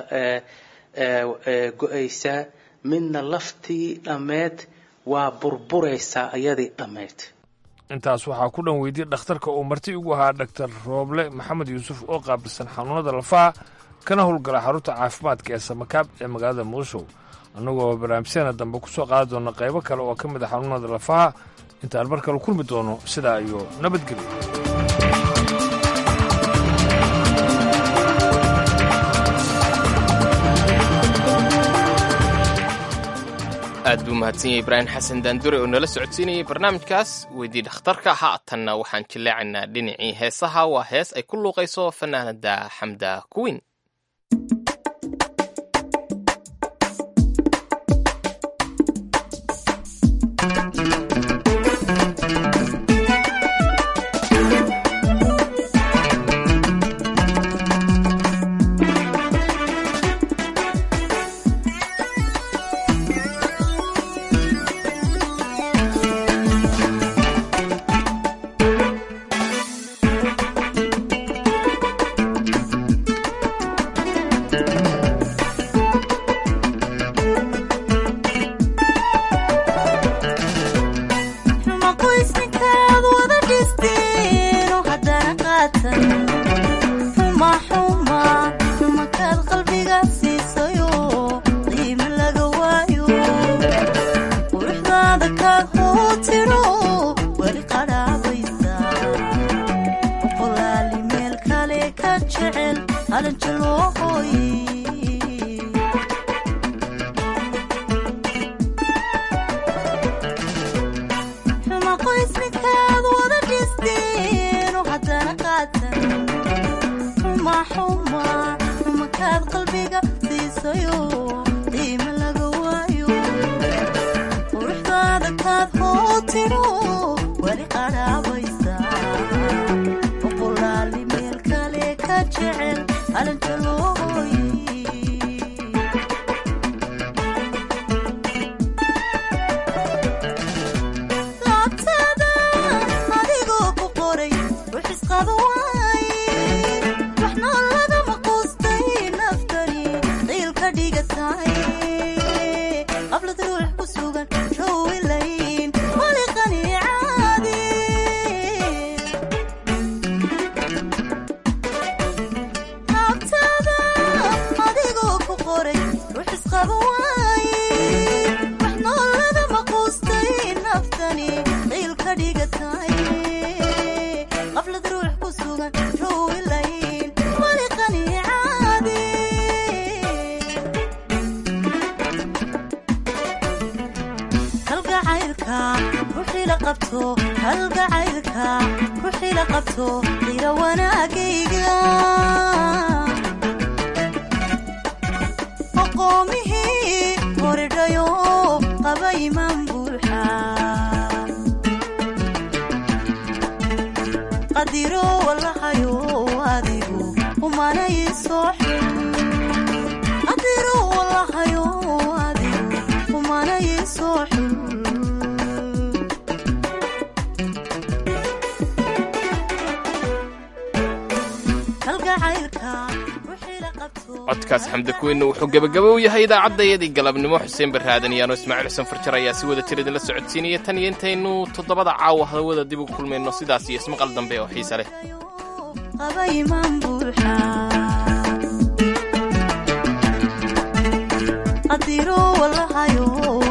go-aysaa midna laftii dhammeed waa burburaysaa iyadii dhammeyd intaas waxaa ku dhan weydiyey dhakhtarka uu marti ugu ahaa dhaktar rooble maxamed yuusuf oo qaabilsan xanuunada lafaha kana howlgala xarunta caafimaadka ee samakaab ee magaalada muqdisho annagoo barnaamijyadeena dambe ku soo qaadi doona qaybo kale oo ka mid a xanuunada lafaha intaan mar kale kulmi doono sidaa iyo nabadgelyo aad buu mahadsan yahay ibraahim xasan daandure oo nala socodsiinayay barnaamijkaas weydii dhakhtarka haatanna waxaan jilleecaynaa dhinacii heesaha waa hees ay ku luuqayso fanaanada xamda kuwin codkaas xamda kuweyne wuxuu gebagaba u yahay idaacadayadii galabnimo xuseen barraadan iyaano ismaaciil xuseen farjar ayaa si wada jir idinla socodsiinaya tan iyo intaynu toddobada caawa hawada dib ugu kulmayno sidaas iyo ismaqal dambe oo xiise leh qadiro walahayo